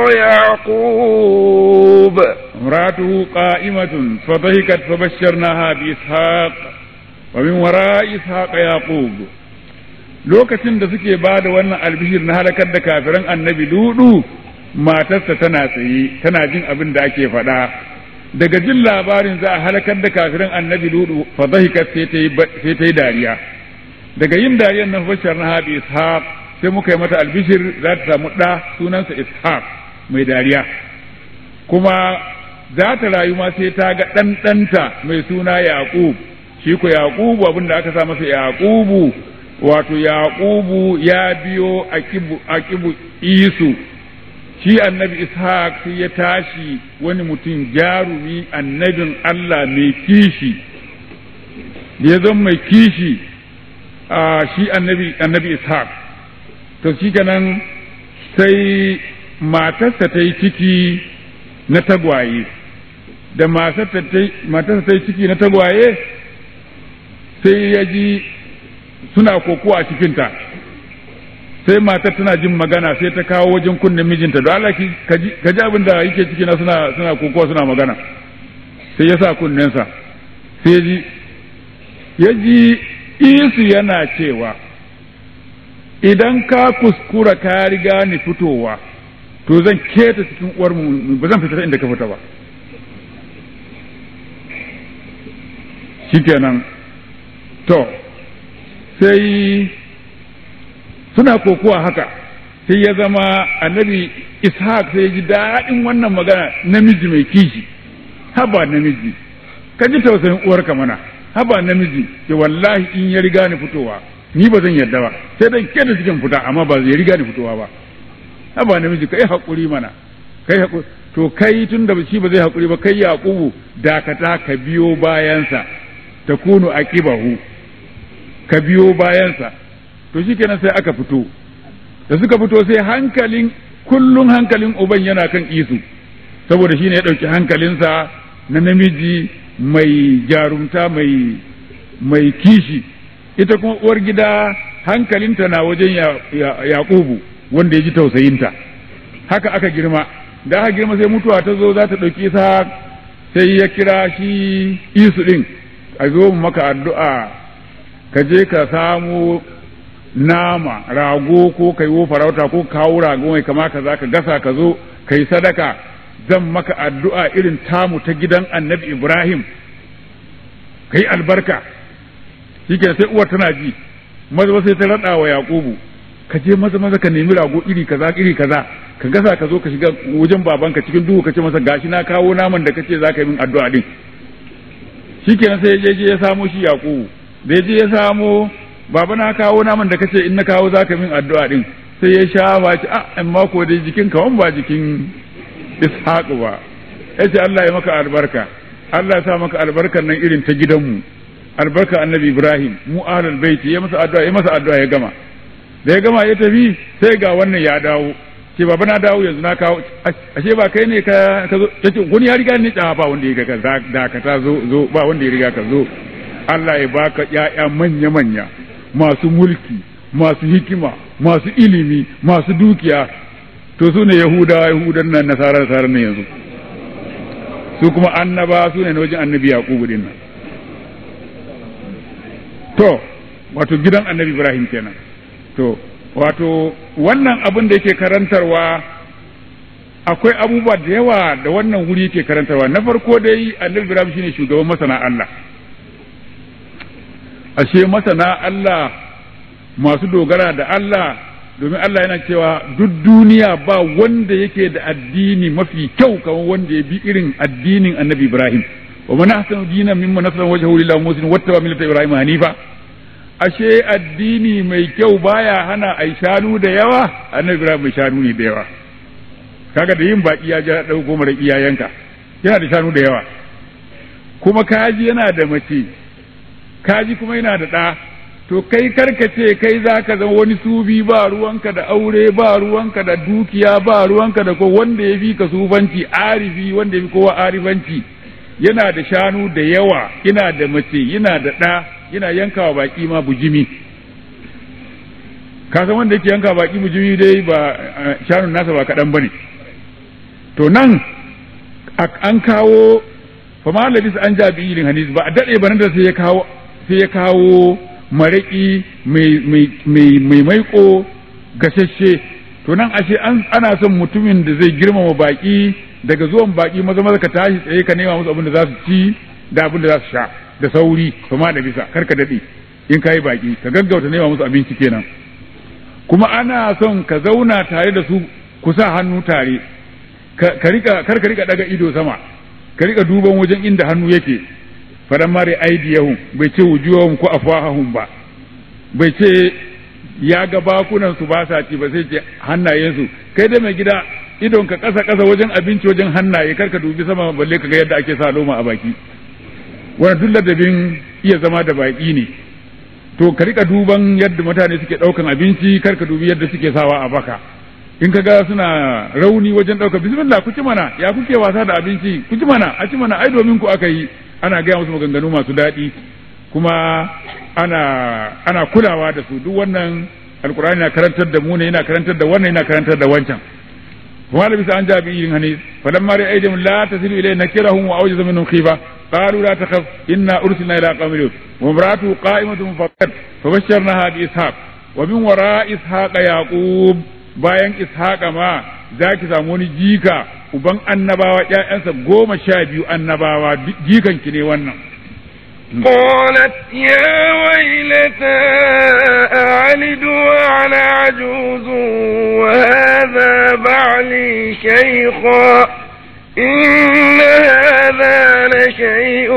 A: يعقوب
C: امرأته قائمة فضحكت فبشرناها بإسحاق ومن وراء إسحاق يعقوب lokacin da suke ba da wannan albishir na halakar da kafiran annabi ludu matarsa tana tsaye tana jin abin da ake faɗa daga jin labarin za a halakar da kafiran annabi ludu fa dhahikat sai ta yi dariya daga yin dariyar nan bashar na haɗi ishaq sai muka yi mata albishir za ta samu ɗa sunansa ishaq mai dariya kuma za ta rayu ma sai ta ga ɗanɗanta mai suna yaqub shi ko yaqubu abin da aka sa masa yaqubu wato yaqubu ya biyo aqibu aqibu isu shi annabi ishaq sai ya tashi wani mutum jarumi annabin Allah mai kishi da ya zama mai kishi a shi annabi annabi ishaq to shi kenan sai matarsa ta yi ciki na tagwaye da matarsa ta yi ciki na tagwaye sai ya ji suna kokowa a cikinta sai matar tana jin magana sai ta kawo wajen kunnen mijinta da Allah ka ji abin da yake ciki na suna suna kokowa suna magana sai ya sa kunnensa sai ji ya ji isu yana cewa idan ka kuskura ka riga ni fitowa to zan keta cikin uwar mu ba zan fita inda ka fita ba shikenan to sai suna kokowa haka sai ya zama annabi ishaq sai ya ji daɗin wannan magana namiji mai kishi haba namiji ka ji tausayin uwarka mana haba namiji ke wallahi in ya riga ni fitowa ni ba zan yarda ba sai dan keda cikin fita amma ba zai riga ni fitowa ba haba namiji kai hakuri mana kai hakuri to kai tun da shi ba zai hakuri ba kai yaqubu dakata ka biyo bayansa takunu aqibahu ka biyo bayansa to shikenan sai aka fito da suka fito sai hankalin kullun hankalin uban yana kan isu saboda shine ya ɗauki hankalinsa na namiji mai jarumta mai mai kishi ita kuma uwar gida hankalinta na wajen yaƙubu wanda ya ji tausayinta haka aka girma da aka girma sai mutuwa ta zo za ta ɗauki isa sai ya kira shi isu ɗin a zo maka addu'a ka je ka samu nama rago ko kai wo farauta ko kawo rago mai kama ka za ka gasa ka zo ka yi sadaka zan maka addu'a irin tamu ta gidan annabi Ibrahim ka yi albarka shi sai uwar tana ji maza sai ta raɗa wa Yaƙubu ka je maza maza ka nemi rago iri kaza iri kaza ka gasa ka zo ka shiga wajen babanka cikin duhu ka ce masa gashi na kawo naman da kace za ka yi min addu'a din shi sai ya je ya samo shi Yaƙubu da ya je ya samo baba na kawo naman da kace in na kawo za ka min addu'a din sai ya sha ba ci a amma ko dai jikin ka ba jikin ishaq ba ya ce Allah ya maka albarka Allah ya sa maka albarkar nan irin ta gidanmu albarka annabi Ibrahim mu ahlul baiti ya masa addu'a ya masa addu'a ya gama da ya gama ya tafi sai ga wannan ya dawo ce baba na dawo yanzu na kawo ashe ba kai ne ka ka zo yace wani ya riga ni da ba wanda ya riga ka da ka ta zo zo ba wanda ya riga ka zo Allah ya baka ƴaƴa manya manya masu mulki masu hikima masu ilimi masu dukiya to su ne yahudawa yahudan nan nasara nasara ne yanzu su kuma annaba su ne na wajen annabi yaqubu din nan to wato gidan annabi ibrahim kenan to wato wannan abin da yake karantarwa akwai abubuwa da yawa da wannan wuri yake karantarwa na farko dai annabi ibrahim shine shugaban masana Allah ashe masana Allah masu dogara da Allah domin Allah yana cewa duk duniya ba wanda yake da addini mafi kyau kamar wanda ya bi irin addinin annabi ibrahim wa man ahsanu dinan mimman nasara wajhahu lillahi muslim wattaba millata ibrahim hanifa ashe addini mai kyau baya hana ai shanu da yawa annabi ibrahim mai shanu ne da yawa kaga da yin baki ya ja dauko mara iyayenka yana da shanu da yawa kuma kaji yana da mace kaji kuma yana da ɗa to kai karkace kai za ka zama wani sufi ba ruwanka da aure ba ruwanka da dukiya ba ruwanka da ko wanda ya fi ka sufanci arifi wanda ya fi kowa arifanci yana da shanu da yawa yana da mace yana da ɗa yana yankawa baki ma bujimi ka san wanda yake yanka baki bujimi dai ba shanun nasa ba kaɗan bane to nan an kawo fama labis an jabi ilin hadis ba a daɗe ba nan da sai ya kawo sai ya kawo maraƙi mai maiko gashashe to nan ashe ana son mutumin da zai girmama baƙi daga zuwan baƙi maza maza ka tashi tsaye ka nema musu abin da za su ci da abin da za su sha da sauri fama da bisa kar ka daɗe in ka yi baƙi ka gaggauta nema musu abinci kenan kuma ana son ka zauna tare da su ku sa hannu tare ka rika kar ka rika daga ido sama ka rika duban wajen inda hannu yake fadan mare aidiyahum bai ce wujuhahum ko afwahahum ba bai ce ya ga bakunan su ba sa ci ba sai ce hannayensu kai dai mai gida idon ka kasa kasa wajen abinci wajen hannaye kar ka dubi sama balle ka ga yadda ake sa loma a baki wannan duk ladabin iya zama da baki ne to ka rika duban yadda mutane suke daukan abinci kar ka dubi yadda suke sawa a baka in ka ga suna rauni wajen ɗaukar bismillah ku ci mana ya kuke wasa da abinci ku ci mana a ci mana ai domin ku aka yi ana gaya musu maganganu masu daɗi kuma ana ana kulawa da su duk wannan alkur'ani na karantar da mu ne yana karantar da wannan yana karantar da wancan kuma da bisa an jabi yin hani falan mari aidin la tasilu ilay nakirahum wa awjaza minhum khifa qalu la takhaf inna ursilna ila qaumin lut wa imratu qa'imatun faqat fabashsharnaha bi ishaq wa min wara ishaq yaqub bayan ishaqa ma za ki samu wani jika uban annabawa ƴaƴansa goma sha biyu annabawa jikan ki ne wannan
A: قالت يا ويلتى أعلد وأنا عجوز وهذا بعلي شيخا إن هذا لشيء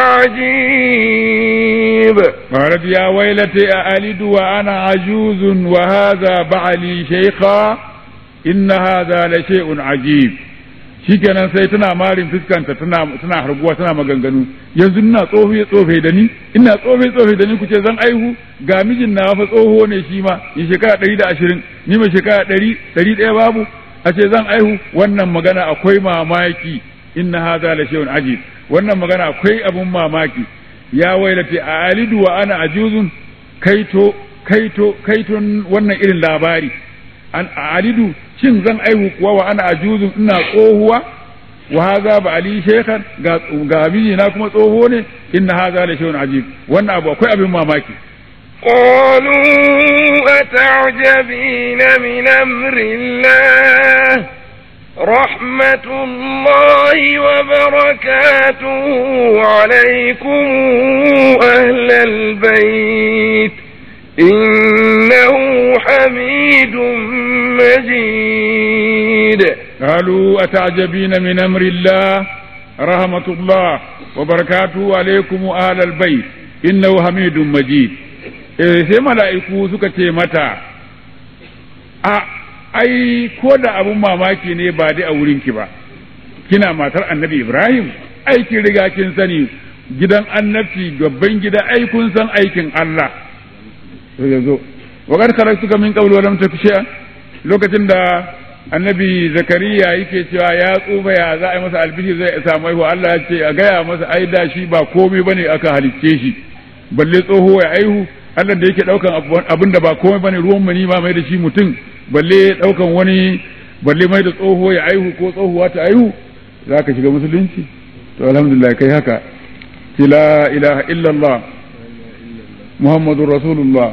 A: عجيب
C: قالت يا ويلتى أألد وأنا عجوز وهذا بعلي شيخا إن هذا لشيء عجيب shikenan sai tana marin fuskanta tana tana harguwa tana maganganu yanzu ina tsofe tsofe da ni ina tsofe tsofe da ni kuce zan aihu ga mijin na fa tsoho ne shi ma in shekara ɗari da ashirin ni mai shekara ɗari ɗari ɗaya babu a ce zan aihu wannan magana akwai mamaki inna hadha la shay'un ajib wannan magana akwai abun mamaki ya wailati a alidu wa ana ajuzun kaito kaito kaiton wannan irin labari an alidu shin zan aihu kuwa wa ana ajuzun ina tsohuwa wa haza ba ali shekhan ga ga na kuma tsoho ne inna haza la shay'un ajib wannan abu akwai abin mamaki
A: قالوا أتعجبين من أمر الله رحمة الله وبركاته عليكم أهل البيت إنه حميد مجيد
C: قالوا أتعجبين من أمر الله رحمة الله وبركاته عليكم أهل البيت إنه حميد مجيد sai mala'iku suka ce mata a ai ko da abun mamaki ne ba dai a wurinki ba kina matar annabi ibrahim aikin riga kin sani gidan annabci babban gida ai kun san aikin allah ya zo wa kad kharajtuka min qablu wa lam taksha lokacin da annabi zakariya yake cewa ya tsufa ya za a yi masa albishi zai samu aihu Allah ya ce a gaya masa ai da shi ba komai bane aka halicce shi balle tsoho ya aihu Allah da yake daukan abin da ba komai bane ruwan mani ma mai da shi mutum balle daukan wani balle mai da tsoho ya aihu ko tsohuwa ta aihu za ka shiga musulunci to alhamdulillah kai haka la ilaha illallah muhammadur rasulullah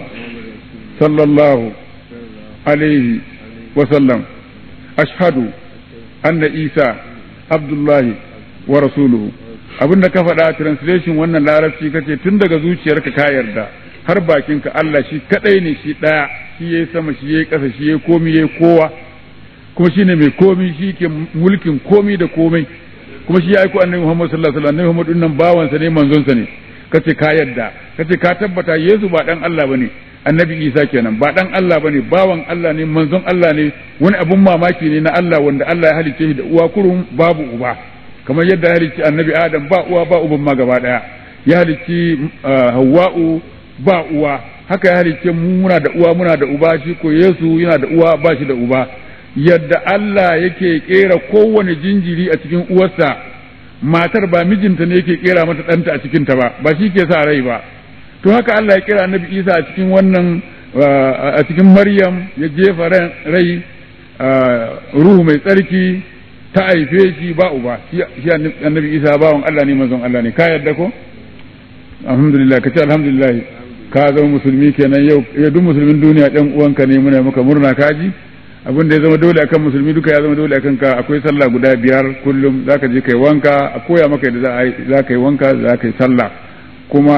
C: sallallahu alaihi wa sallam ashhadu anna isa abdullahi wa rasuluhu abinda ka faɗa translation wannan larabci kace tun daga zuciyarka ka yarda har bakinka Allah shi kadai ne shi daya shi yayi sama shi yayi ƙasa shi yayi komi yayi kowa kuma shine mai komi shi ke mulkin komi da komai kuma shi ya aiko annabi Muhammad sallallahu alaihi wasallam annabi Muhammad dinnan bawansa ne manzonsa ne kace ka yarda kace ka tabbata Yesu ba dan Allah bane annabi Isa kenan ba dan Allah bane bawan Allah ne manzon Allah ne wani abun mamaki ne na Allah wanda Allah ya halicce shi da uwa kurum babu uba kamar yadda ya halicci annabi Adam ba uwa ba uban ma gaba daya ya halicci Hawwa'u ba uwa haka ya halicce mu muna da uwa muna da uba shi ko Yesu yana da uwa ba shi da uba yadda Allah yake kera kowane jinjiri a cikin uwarsa matar ba mijinta ne yake kera mata ɗanta a cikinta ba ba shi ke sa rai ba to haka Allah ya kira annabi Isa a cikin wannan a cikin Maryam ya jefa rai ruhu mai tsarki ta haife shi ba uba shi annabi Isa bawan Allah ne manzon Allah ne ka yadda ko alhamdulillah ka ce alhamdulillah ka zama musulmi kenan yau duk musulmin duniya ɗan uwanka ne muna maka murna kaji abin da ya zama dole akan musulmi duka ya zama dole akan ka akwai sallah guda biyar kullum zaka je kai wanka a koya maka yadda za ka yi wanka za ka yi sallah kuma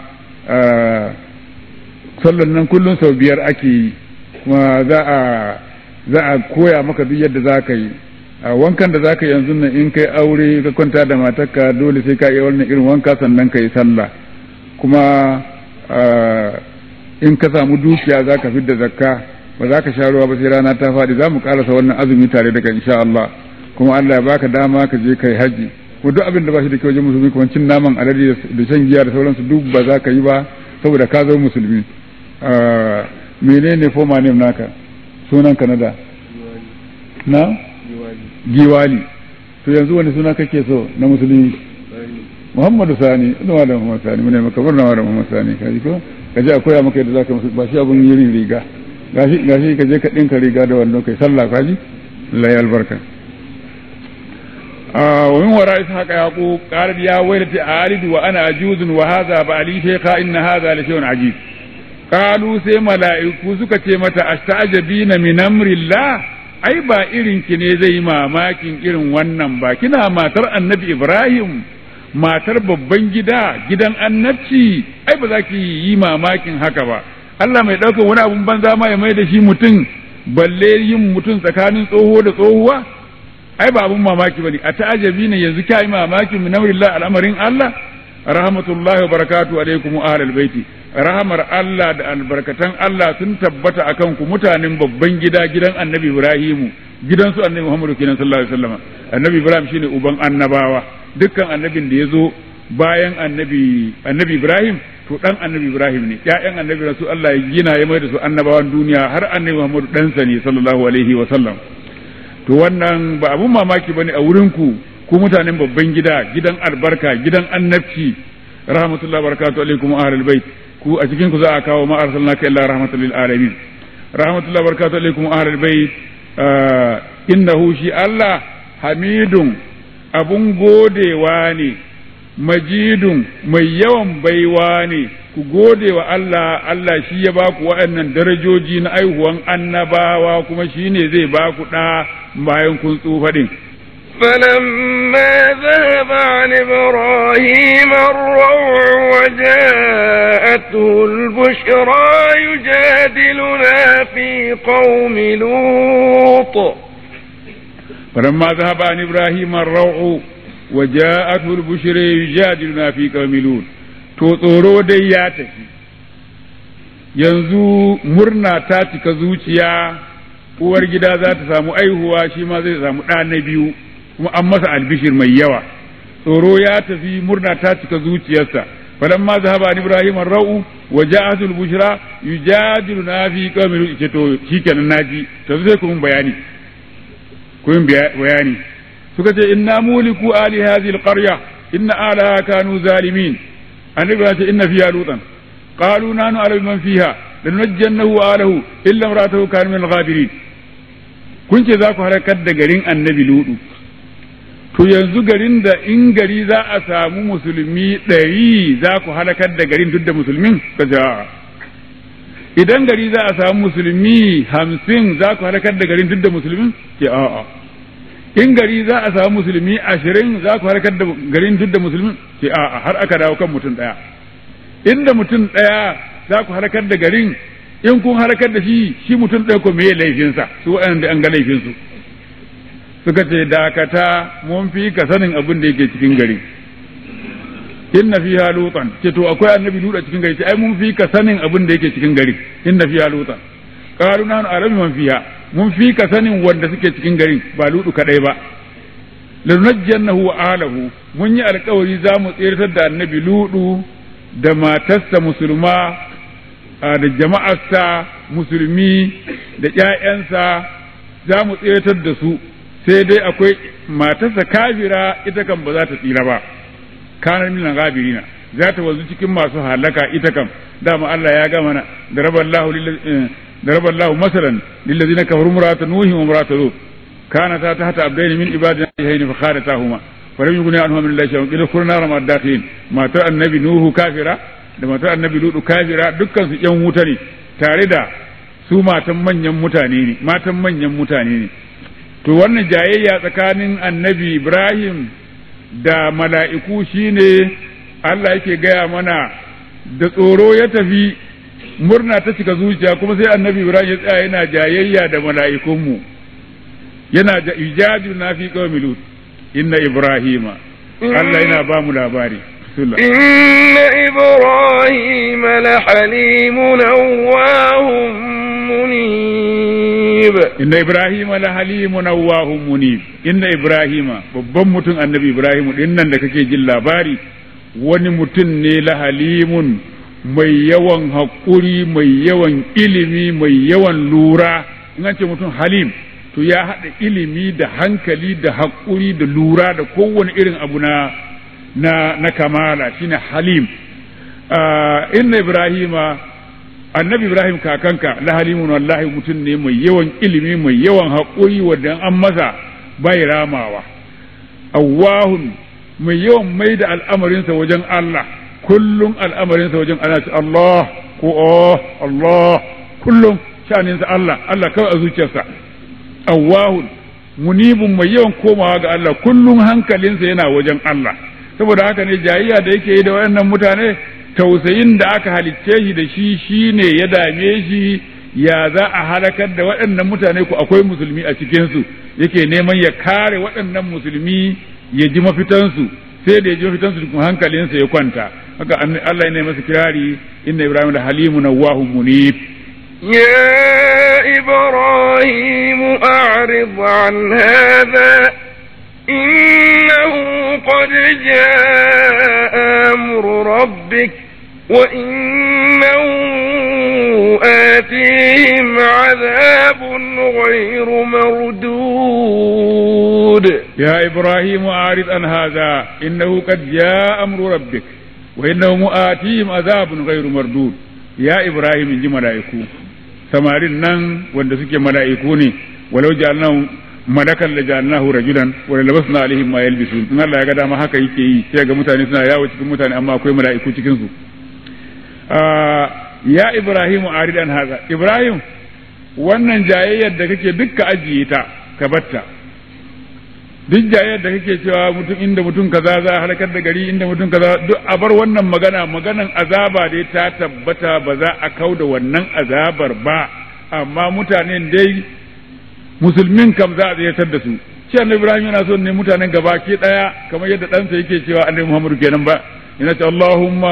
C: sallan nan kullum sau biyar ake yi kuma za a za a koya maka duk yadda za ka yi a wankan da za ka yi yanzu nan in kai aure ka kwanta da matarka dole sai ka yi wannan irin wanka sannan ka yi sallah kuma in ka samu dukiya za ka fidda zakka ba za ka sha ruwa ba sai rana ta faɗi za mu ƙarasa wannan azumi tare da insha Allah kuma Allah ya baka dama ka je kai haji ko duk abin da ba shi da kyau wajen musulmi kuma cin naman alade da shan giya da sauransu duk ba za ka yi ba saboda ka zo musulmi menene foma ne naka sunan Canada na giwali to yanzu wani suna kake so na musulmi Muhammadu Sani ina da Muhammadu Sani mune maka barna da Muhammadu Sani kaji ko kaje a koya maka yadda zaka musu ba shi abun yin riga gashi gashi ka je ka dinka riga da wannan kai sallah kaji Allah ya albarka wa min wara ishaqa yaqub qala ya waylati alidu wa ana ajuzun wa hadha ba'li shaykha inna hadha la shay'un ajib qalu sai mala'iku suka ce mata astajabina min amrillah ai ba irin ki ne zai mamakin irin wannan ba kina matar annabi ibrahim matar babban gida gidan annabci ai ba za ki yi mamakin haka ba Allah mai ɗaukar wani abun banza ma ya mai da shi mutum balle yin mutum tsakanin tsoho da tsohuwa ai ba abun mamaki bane a ta'ajabi ne yanzu kai mamakin min amrillah al'amarin Allah rahmatullahi wa barakatuhu alaikum ahlal baiti rahamar Allah da albarkatan Allah sun tabbata akan ku mutanen babban gida gidan Annabi Ibrahimu gidan su Annabi Muhammadu kenan sallallahu alaihi wasallam Annabi Ibrahim shine uban annabawa dukkan annabin da ya zo bayan annabi annabi Ibrahim to dan annabi Ibrahim ne ƴaƴan annabi rasu Allah ya gina ya mai da su annabawan duniya har annabi Muhammadu ɗansa ne sallallahu alaihi wa sallam to wannan ba abun mamaki bane a wurin ku ku mutanen babban gida gidan albarka gidan annabci rahmatullahi barakatuhu alaikum ahlul bait ku a cikin ku za a kawo ma arsalnaka illa rahmatan lil alamin rahmatullahi barakatuhu alaikum ahlul bait innahu shi Allah hamidun abun godewa ne majidun mai yawan baiwa ne ku gode wa Allah Allah shi ya ba ku waɗannan darajoji na aihuwan annabawa kuma shi ne zai ba ku ɗa bayan kun tsufa ɗin.
A: فلما ذهب عن إبراهيم الروع وجاءته البشرى يجادلنا في قوم لوط
C: فلما ذهب عن إبراهيم الروع وجاءته البشر يجادلنا في قوم لوط to tsoro dai ya tafi yanzu murna ta cika zuciya uwar gida za ta samu aihuwa shi ma zai samu ɗa na biyu kuma an masa albishir mai yawa tsoro ya tafi murna ta cika zuciyarsa falamma zahaba an ibrahim ar-ra'u wa ja'at al-bushra yujadiluna fi qaumin ce to shikenan naji to sai ku mun bayani ku mun bayani suka ce inna muliku ali hadhihi al-qarya inna alaha kanu zalimin annabi ya ce inna fiha lutan qalu nanu ala man fiha lanajjannahu wa alahu illa imra'atuhu kana min al-ghabirin kun ce za ku harakar da garin annabi ludu to yanzu garin da in gari za a samu musulmi ɗari za ku halakar da garin duk da musulmin ka idan gari za a samu musulmi hamsin za ku halakar da garin duk da musulmin ke a'a in gari za a samu musulmi ashirin za ku harkar da garin duk da musulmi ce a har aka dawo kan mutum ɗaya inda mutum ɗaya za ku harkar da garin in kun harkar da shi shi mutum ɗaya ko meye laifinsa su waɗanda an ga laifinsu suka ce dakata mun fi ka sanin abin da yake cikin gari inna fiha lutan ce to akwai annabi lut a cikin gari ce ai mun fi ka sanin abin da yake cikin gari inna fiha lutan qalu nahnu a'lamu man fiha mun fi ka sanin wanda suke cikin garin ba ludu kadai ba lanajjannahu wa alahu mun yi alkawari za mu tsirtar da annabi ludu da matarsa musulma da jama'arsa musulmi da ƴaƴansa za mu tsirtar da su sai dai akwai matarsa kafira ita kan ba za ta tsira ba kanar minan gabirina za ta wanzu cikin masu halaka ita kan dama Allah ya gama na da raballahu ضرب الله مثلا للذين كفروا امرأة نوح وامرأة لوط كانتا تحت عبدين من عبادنا الصالحين فخانتاهما فلم يغن عنهما من الله شيء قيل ادخلوا نار مع الداخلين ما ترى النبي نوح كافرا da matar annabi ludu kafira dukkan su yan wuta ne tare da su matan manyan mutane ne matan manyan mutane ne to wannan jayayya tsakanin annabi ibrahim da mala'iku shine Allah yake gaya mana da tsoro ya tafi murna ta cika zuciya kuma sai annabi ibrahim ya tsaya yana jayayya da mala'ikunmu yana da ijadu na fi qaumi lut inna ibrahima Allah yana ba mu labari
A: إن إبراهيم لحليم أواه منيب
C: إن إبراهيم لحليم أواه منيب إن إبراهيم babban mutum annabi Ibrahim din nan da kake jin labari wani mutum ne la halimun mai yawan haƙuri mai yawan ilimi mai yawan lura in an ce mutum halim to ya haɗa ilimi da hankali da haƙuri da lura da kowane irin abu na na, na kamala shine halim uh, inna ibrahima annabi ibrahim kakanka la halimun wallahi mutum ne mai yawan ilimi mai yawan haƙuri wadda an masa bai ramawa awwahun mai yawan mai da al'amarinsa wajen Allah kullum al'amarinsa wajen ana ce Allah ko oh Allah kullum sha'aninsa Allah Allah kawai a zuciyarsa awwahun munibun mai yawan komawa ga Allah kullum hankalinsa yana wajen Allah saboda haka ne jayayya da yake yi da wayannan mutane tausayin da aka halicce shi da shi shine ya dame shi ya za a halakar da waɗannan mutane ku akwai musulmi a cikinsu yake neman ya kare waɗannan musulmi ya ji mafitansu sai da ya ji mafitansu kuma hankalinsa ya kwanta haka Allah ya masa kirari inna ibrahim da halimu nawahun munib
A: يا إبراهيم أعرض عن هذا إنه قد جاء أمر ربك وإنه آتيهم عذاب غير مردود
C: يا إبراهيم أعرض عن هذا إنه قد جاء أمر ربك وإنه آتيهم عذاب غير مردود يا إبراهيم إن ملائكو samarin nan wanda suke mala'iku ne walau ja'alnahu malakan la ja'alnahu rajulan wa labasna alaihim ma yalbisun in Allah ya ga dama haka yake yi sai ga mutane suna yawo cikin mutane amma akwai mala'iku cikin su ya Ibrahim aridan haza Ibrahim wannan jayayyar da kake dukka ajiye ta ka batta duk jayayyar da kake cewa mutum inda mutum kaza za a halakar da gari inda mutum kaza duk a bar wannan magana maganan azaba dai ta tabbata ba za a kau da wannan azabar ba amma mutanen dai musulmin kam za a tsayatar da su shi annabi ibrahim yana son ne mutanen gaba ke daya kamar yadda ɗansa yake cewa annabi muhammadu kenan ba yana ce allahumma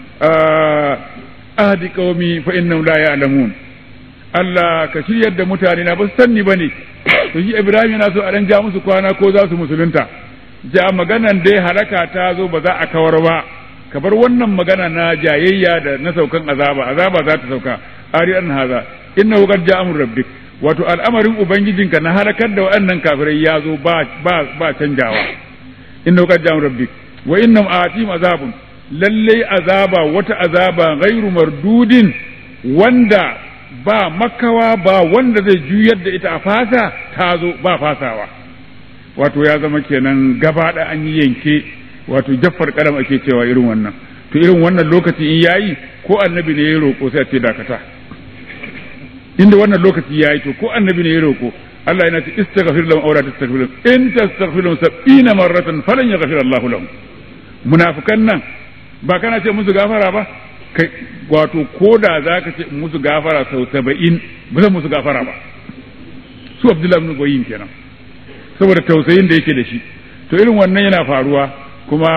C: ahdi qaumi fa innahum la ya'lamun Allah ka shiryar da mutane na ba su sanni bane to shi ibrahim yana so a dan ja musu kwana ko za su musulunta ja maganan dai halaka ta zo ba za a kawar ba ka bar wannan magana na jayayya da na saukan azaba azaba za ta sauka ari an haza innahu qad ja'a amru rabbik wato al'amarin ubangijinka na halakar da waɗannan kafirai ya zo ba ba ba canjawa innahu qad ja'a rabbik wa innam atim azabun lalle azaba wata azaba ghairu mardudin wanda ba makawa ba wanda zai juyar da ita a fasa ta zo ba fasawa wato ya zama kenan gaba da an yi yanke wato jaffar karam ake cewa irin wannan to irin wannan lokaci in yayi ko annabi ne ya roƙo sai a ce dakata inda wannan lokaci yayi to ko annabi ne ya roƙo Allah yana ce istaghfir lahum aw la tastaghfir lahum in tastaghfir lahum sab'ina marratan falan yaghfir Allahu lahum munafikan nan ba kana ce musu gafara ba kai wato koda zaka ce musu gafara sau 70 ba zan musu gafara ba su Abdullahi ibn Goyin kenan saboda tausayin da yake da shi to irin wannan yana faruwa kuma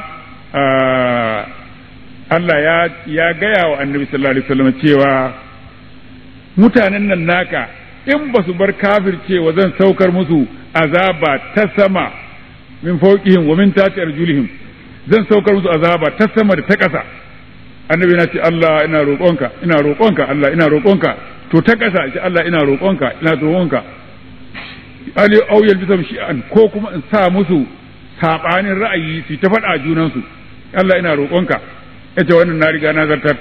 C: Allah ya ya gaya wa annabi sallallahu alaihi wasallam cewa mutanen nan naka in ba su bar kafircewa zan saukar musu azaba ta sama min fawqihim wa min tati arjulihim zan saukar musu azaba ta sama da ta ƙasa annabi na ce Allah ina roƙonka ina roƙonka Allah ina roƙonka to ta ƙasa ce Allah ina roƙonka ina roƙonka ali au yalbisam shi'an ko kuma in sa musu sabanin ra'ayi su ta faɗa junansu Allah ina roƙonka yace wannan na riga na zartar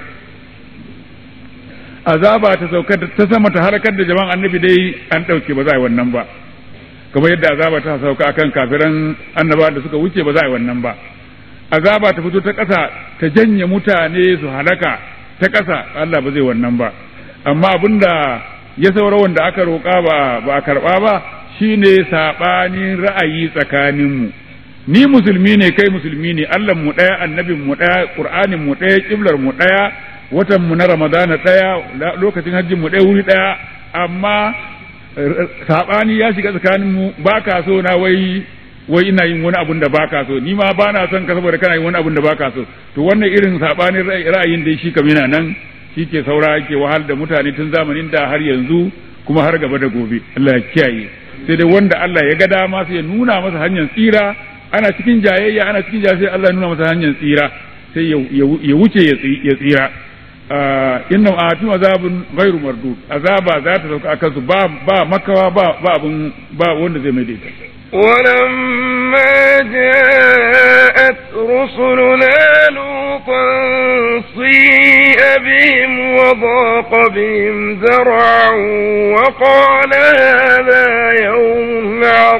C: azaba ta saukar ta sama ta harkar da jama'an annabi dai an ɗauke ba za a yi wannan ba kamar yadda azaba ta sauka akan kafiran annaba da suka wuce ba za a yi wannan ba azaba ta fito ta ƙasa ta janye mutane su halaka ta ƙasa Allah ba zai wannan ba amma abinda ya saura wanda aka roƙa ba ba a karɓa ba shine saɓanin ra'ayi tsakaninmu ni musulmi ne kai musulmi ne Allah mu ɗaya annabin mu ɗaya Qur'anin mu ɗaya kiblar mu ɗaya watan mu na Ramadana ɗaya lokacin hajjin mu ɗaya wuri ɗaya amma saɓani ya shiga tsakanin mu ba ka so na wai wai ina yin wani abun da ba ka so ni ma ba na son ka saboda kana yin wani abun da ba ka so to wannan irin saɓanin ra'ayin da shi kam yana nan shi ke saura ke wahal da mutane tun zamanin da har yanzu kuma har gaba da gobe Allah ya kiyaye sai dai wanda Allah ya ga dama sai ya nuna masa hanyar tsira ana cikin jayayya ana cikin jayayya sai Allah ya nuna masa hanyar tsira sai ya wuce ya tsira inna atum azabun ghairu mardud azaba za ta sauka akan su ba ba makawa ba ba abun ba wanda zai mai daita
A: ولما جاءت رسلنا لوطا سيء بهم وضاق بهم ذرعا وقال هذا يوم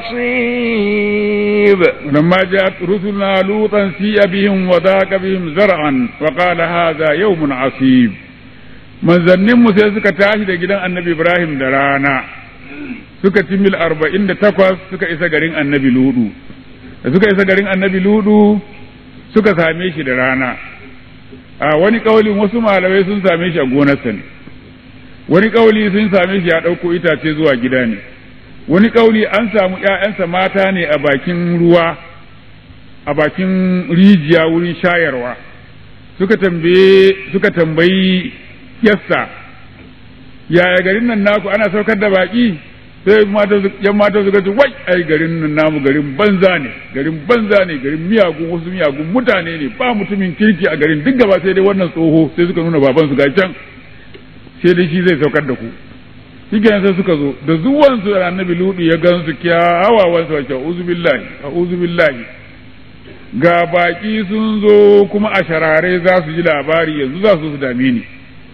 A: عصيب
C: لما جاءت رسلنا لوطا سيء بهم وضاق بهم ذرعا وقال هذا يوم عصيب manzannin mu sai suka tashi da gidan annabi Ibrahim da rana suka ci mil arba'in da takwas suka isa garin annabi ludu da suka isa garin annabi ludu suka same shi da rana a wani kaulin wasu malamai sun same shi a gonarsa ne wani kauli sun same shi ya ɗauko itace zuwa gida ne wani kauli an samu ‘ya'yansa mata ne a bakin ruwa a bakin rijiya wurin shayarwa suka tambaye suka tambayi yassa yaya garin nan naku ana saukar da baki sai yan mata suka ce wai ai garin nan namu garin banza ne garin banza ne garin miyagun wasu miyagun mutane ne ba mutumin kirki a garin duk gaba sai dai wannan tsoho sai suka nuna baban su ga can sai dai shi zai saukar da ku shi sai suka zo da zuwan su da annabi ludu ya gan su kyawawan su wace a'udhu billahi a'udhu billahi ga baki sun zo kuma a sharare za su ji labari yanzu za su su dame ni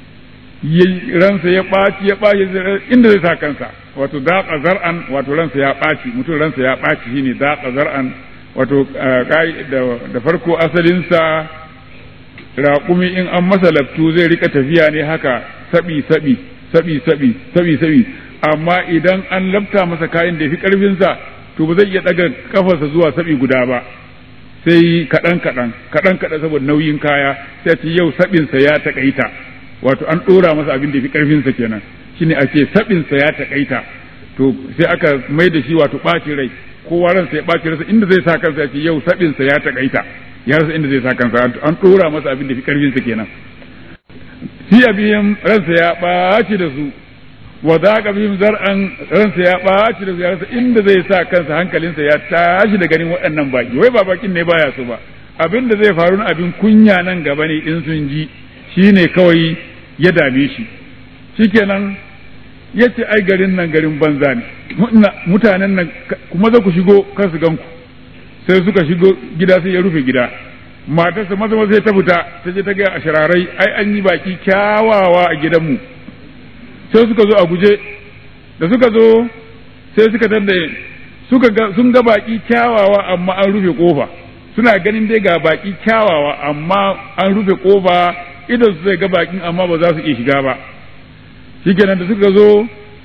C: ransa ya ɓaci ya ɓaci inda zai sa kansa wato daƙa zar'an wato ransa ya ɓaci mutum ransa ya ɓaci shine daƙa zar'an wato da farko asalinsa raƙumi in an masa laftu zai rika tafiya ne haka sabi sabi sabi sabi sabi sabi amma idan an lafta masa kayan da ya fi ƙarfinsa to ba zai iya ɗaga kafarsa zuwa sabi guda ba sai kaɗan kaɗan kaɗan kaɗan saboda nauyin kaya sai ce yau sabinsa ya taƙaita wato an ɗora masa abin da ya fi ƙarfinsa kenan shine a ce sabinsa ya taƙaita to sai aka mai da shi wato ɓacin rai kowa ransa ya ɓaci rasa inda zai sa kansa ya ce yau sabinsa ya taƙaita ya rasa inda zai sa kansa an ɗora masa abin da fi ƙarfinsa kenan shi abin ransa ya ɓaci da su wa za ka bihim zar'an ransa ya ɓaci da su ya rasa inda zai sa kansa hankalinsa ya tashi da ganin waɗannan baki wai ba bakin ne baya so ba abin da zai faru na abin kunya nan gaba ne in sun ji shine kawai ya dame shi shikenan ya ce ai garin nan garin banza ne mutanen nan kuma za ku shigo kan su ganku sai suka shigo gida sai ya rufe gida matarsa maza maza sai ta fita ta je ta gaya a shirarai ai an yi baki kyawawa a gidanmu sai suka zo a guje da suka zo sai suka tanda suka ga sun ga baki kyawawa amma an rufe kofa suna ganin dai ga baki kyawawa amma an rufe kofa idan su zai ga bakin amma ba za su iya shiga ba shikenan da suka zo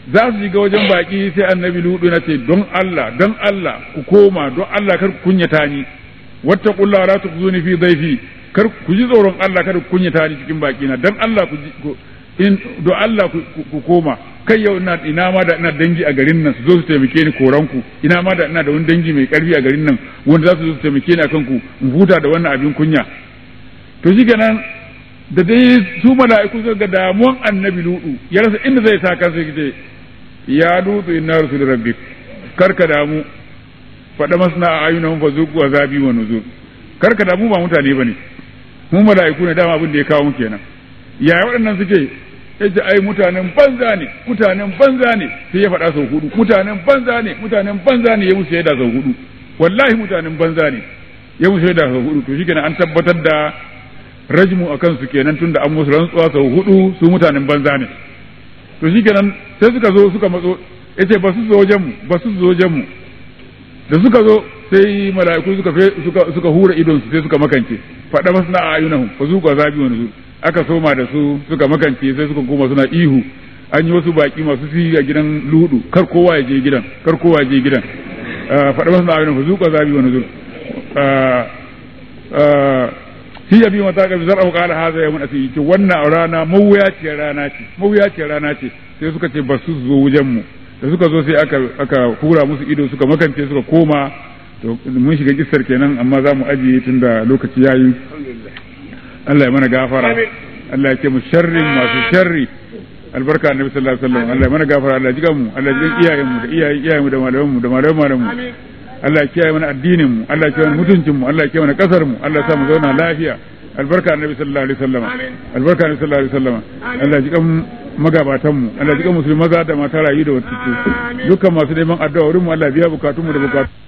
C: za su shiga wajen baki sai annabi ludu na ce don Allah don Allah ku koma don Allah kar ku kunyata ni wattaqullaha la tukhzuni fi dhayfi kar ku ji tsoron Allah kar ku kunyata ni cikin baki na don Allah ku in don Allah ku koma kai yau ina ina ma da ina dangi a garin nan su zo su taimake ni koranku ina ma da ina da wani dangi mai karfi a garin nan wanda za su zo su taimake ni akan ku in huta da wannan abin kunya to shi kenan da dai su mala'iku suka ga damuwan annabi ludu ya rasa inda zai sa kansa yake ya lutu inna rasul rabbik karka damu faɗa masna a ayyunan fa zuku azabi wa nuzur karka damu ba mutane bane mu mala'iku ne dama abin da ya kawo mu kenan yaya waɗannan suke yace ai mutanen banza ne mutanen banza ne sai ya faɗa sau hudu mutanen banza ne mutanen banza ne ya musu shaida sau hudu wallahi mutanen banza ne ya musu shaida sau hudu to shikenan an tabbatar da rajmu a kansu kenan tunda an musu rantsuwa sau hudu su mutanen banza ne to shikenan sai suka zo suka matso yace ba su zo wajen mu ba su zo wajen mu da suka zo sai mala'iku suka suka suka hura idon su sai suka makance faɗa masna a ayunahum fa zuqa azabi wa nuzur aka soma da su suka makance sai suka koma suna ihu an yi wasu baki masu sihiri a gidan ludu kar kowa ya je gidan kar kowa ya je gidan faɗa masu na fa zuƙa zabi wani zur shi ya bi mata ga zar'a qala hadha yawmun asiri ce wannan rana mawuyaciyar rana ce mawuyaciyar rana ce sai suka ce ba su zo wajen mu da suka zo sai aka aka hura musu ido suka makance suka koma to mun shiga kissar kenan amma za mu ajiye tunda lokaci yayi Allah ya mana gafara Allah ya ce mu sharrin masu sharri albarka annabi sallallahu alaihi wasallam Allah ya mana gafara Allah ya jiga mu Allah ya jiga iyayen mu da iyayen iyayen mu da malaman mu da malaman malaman mu Allah ya kiyaye mana addinin mu Allah ya kiyaye mana mutuncin mu Allah ya kiyaye mana kasar mu Allah ya sa mu zauna lafiya albarka annabi sallallahu alaihi wasallam albarka annabi sallallahu alaihi wasallam Allah ya jiga magabatan mu Allah ya jiga musulmi maza da mata rayu da wata dukkan masu neman addu'a wurin mu Allah ya biya bukatun mu da bukatun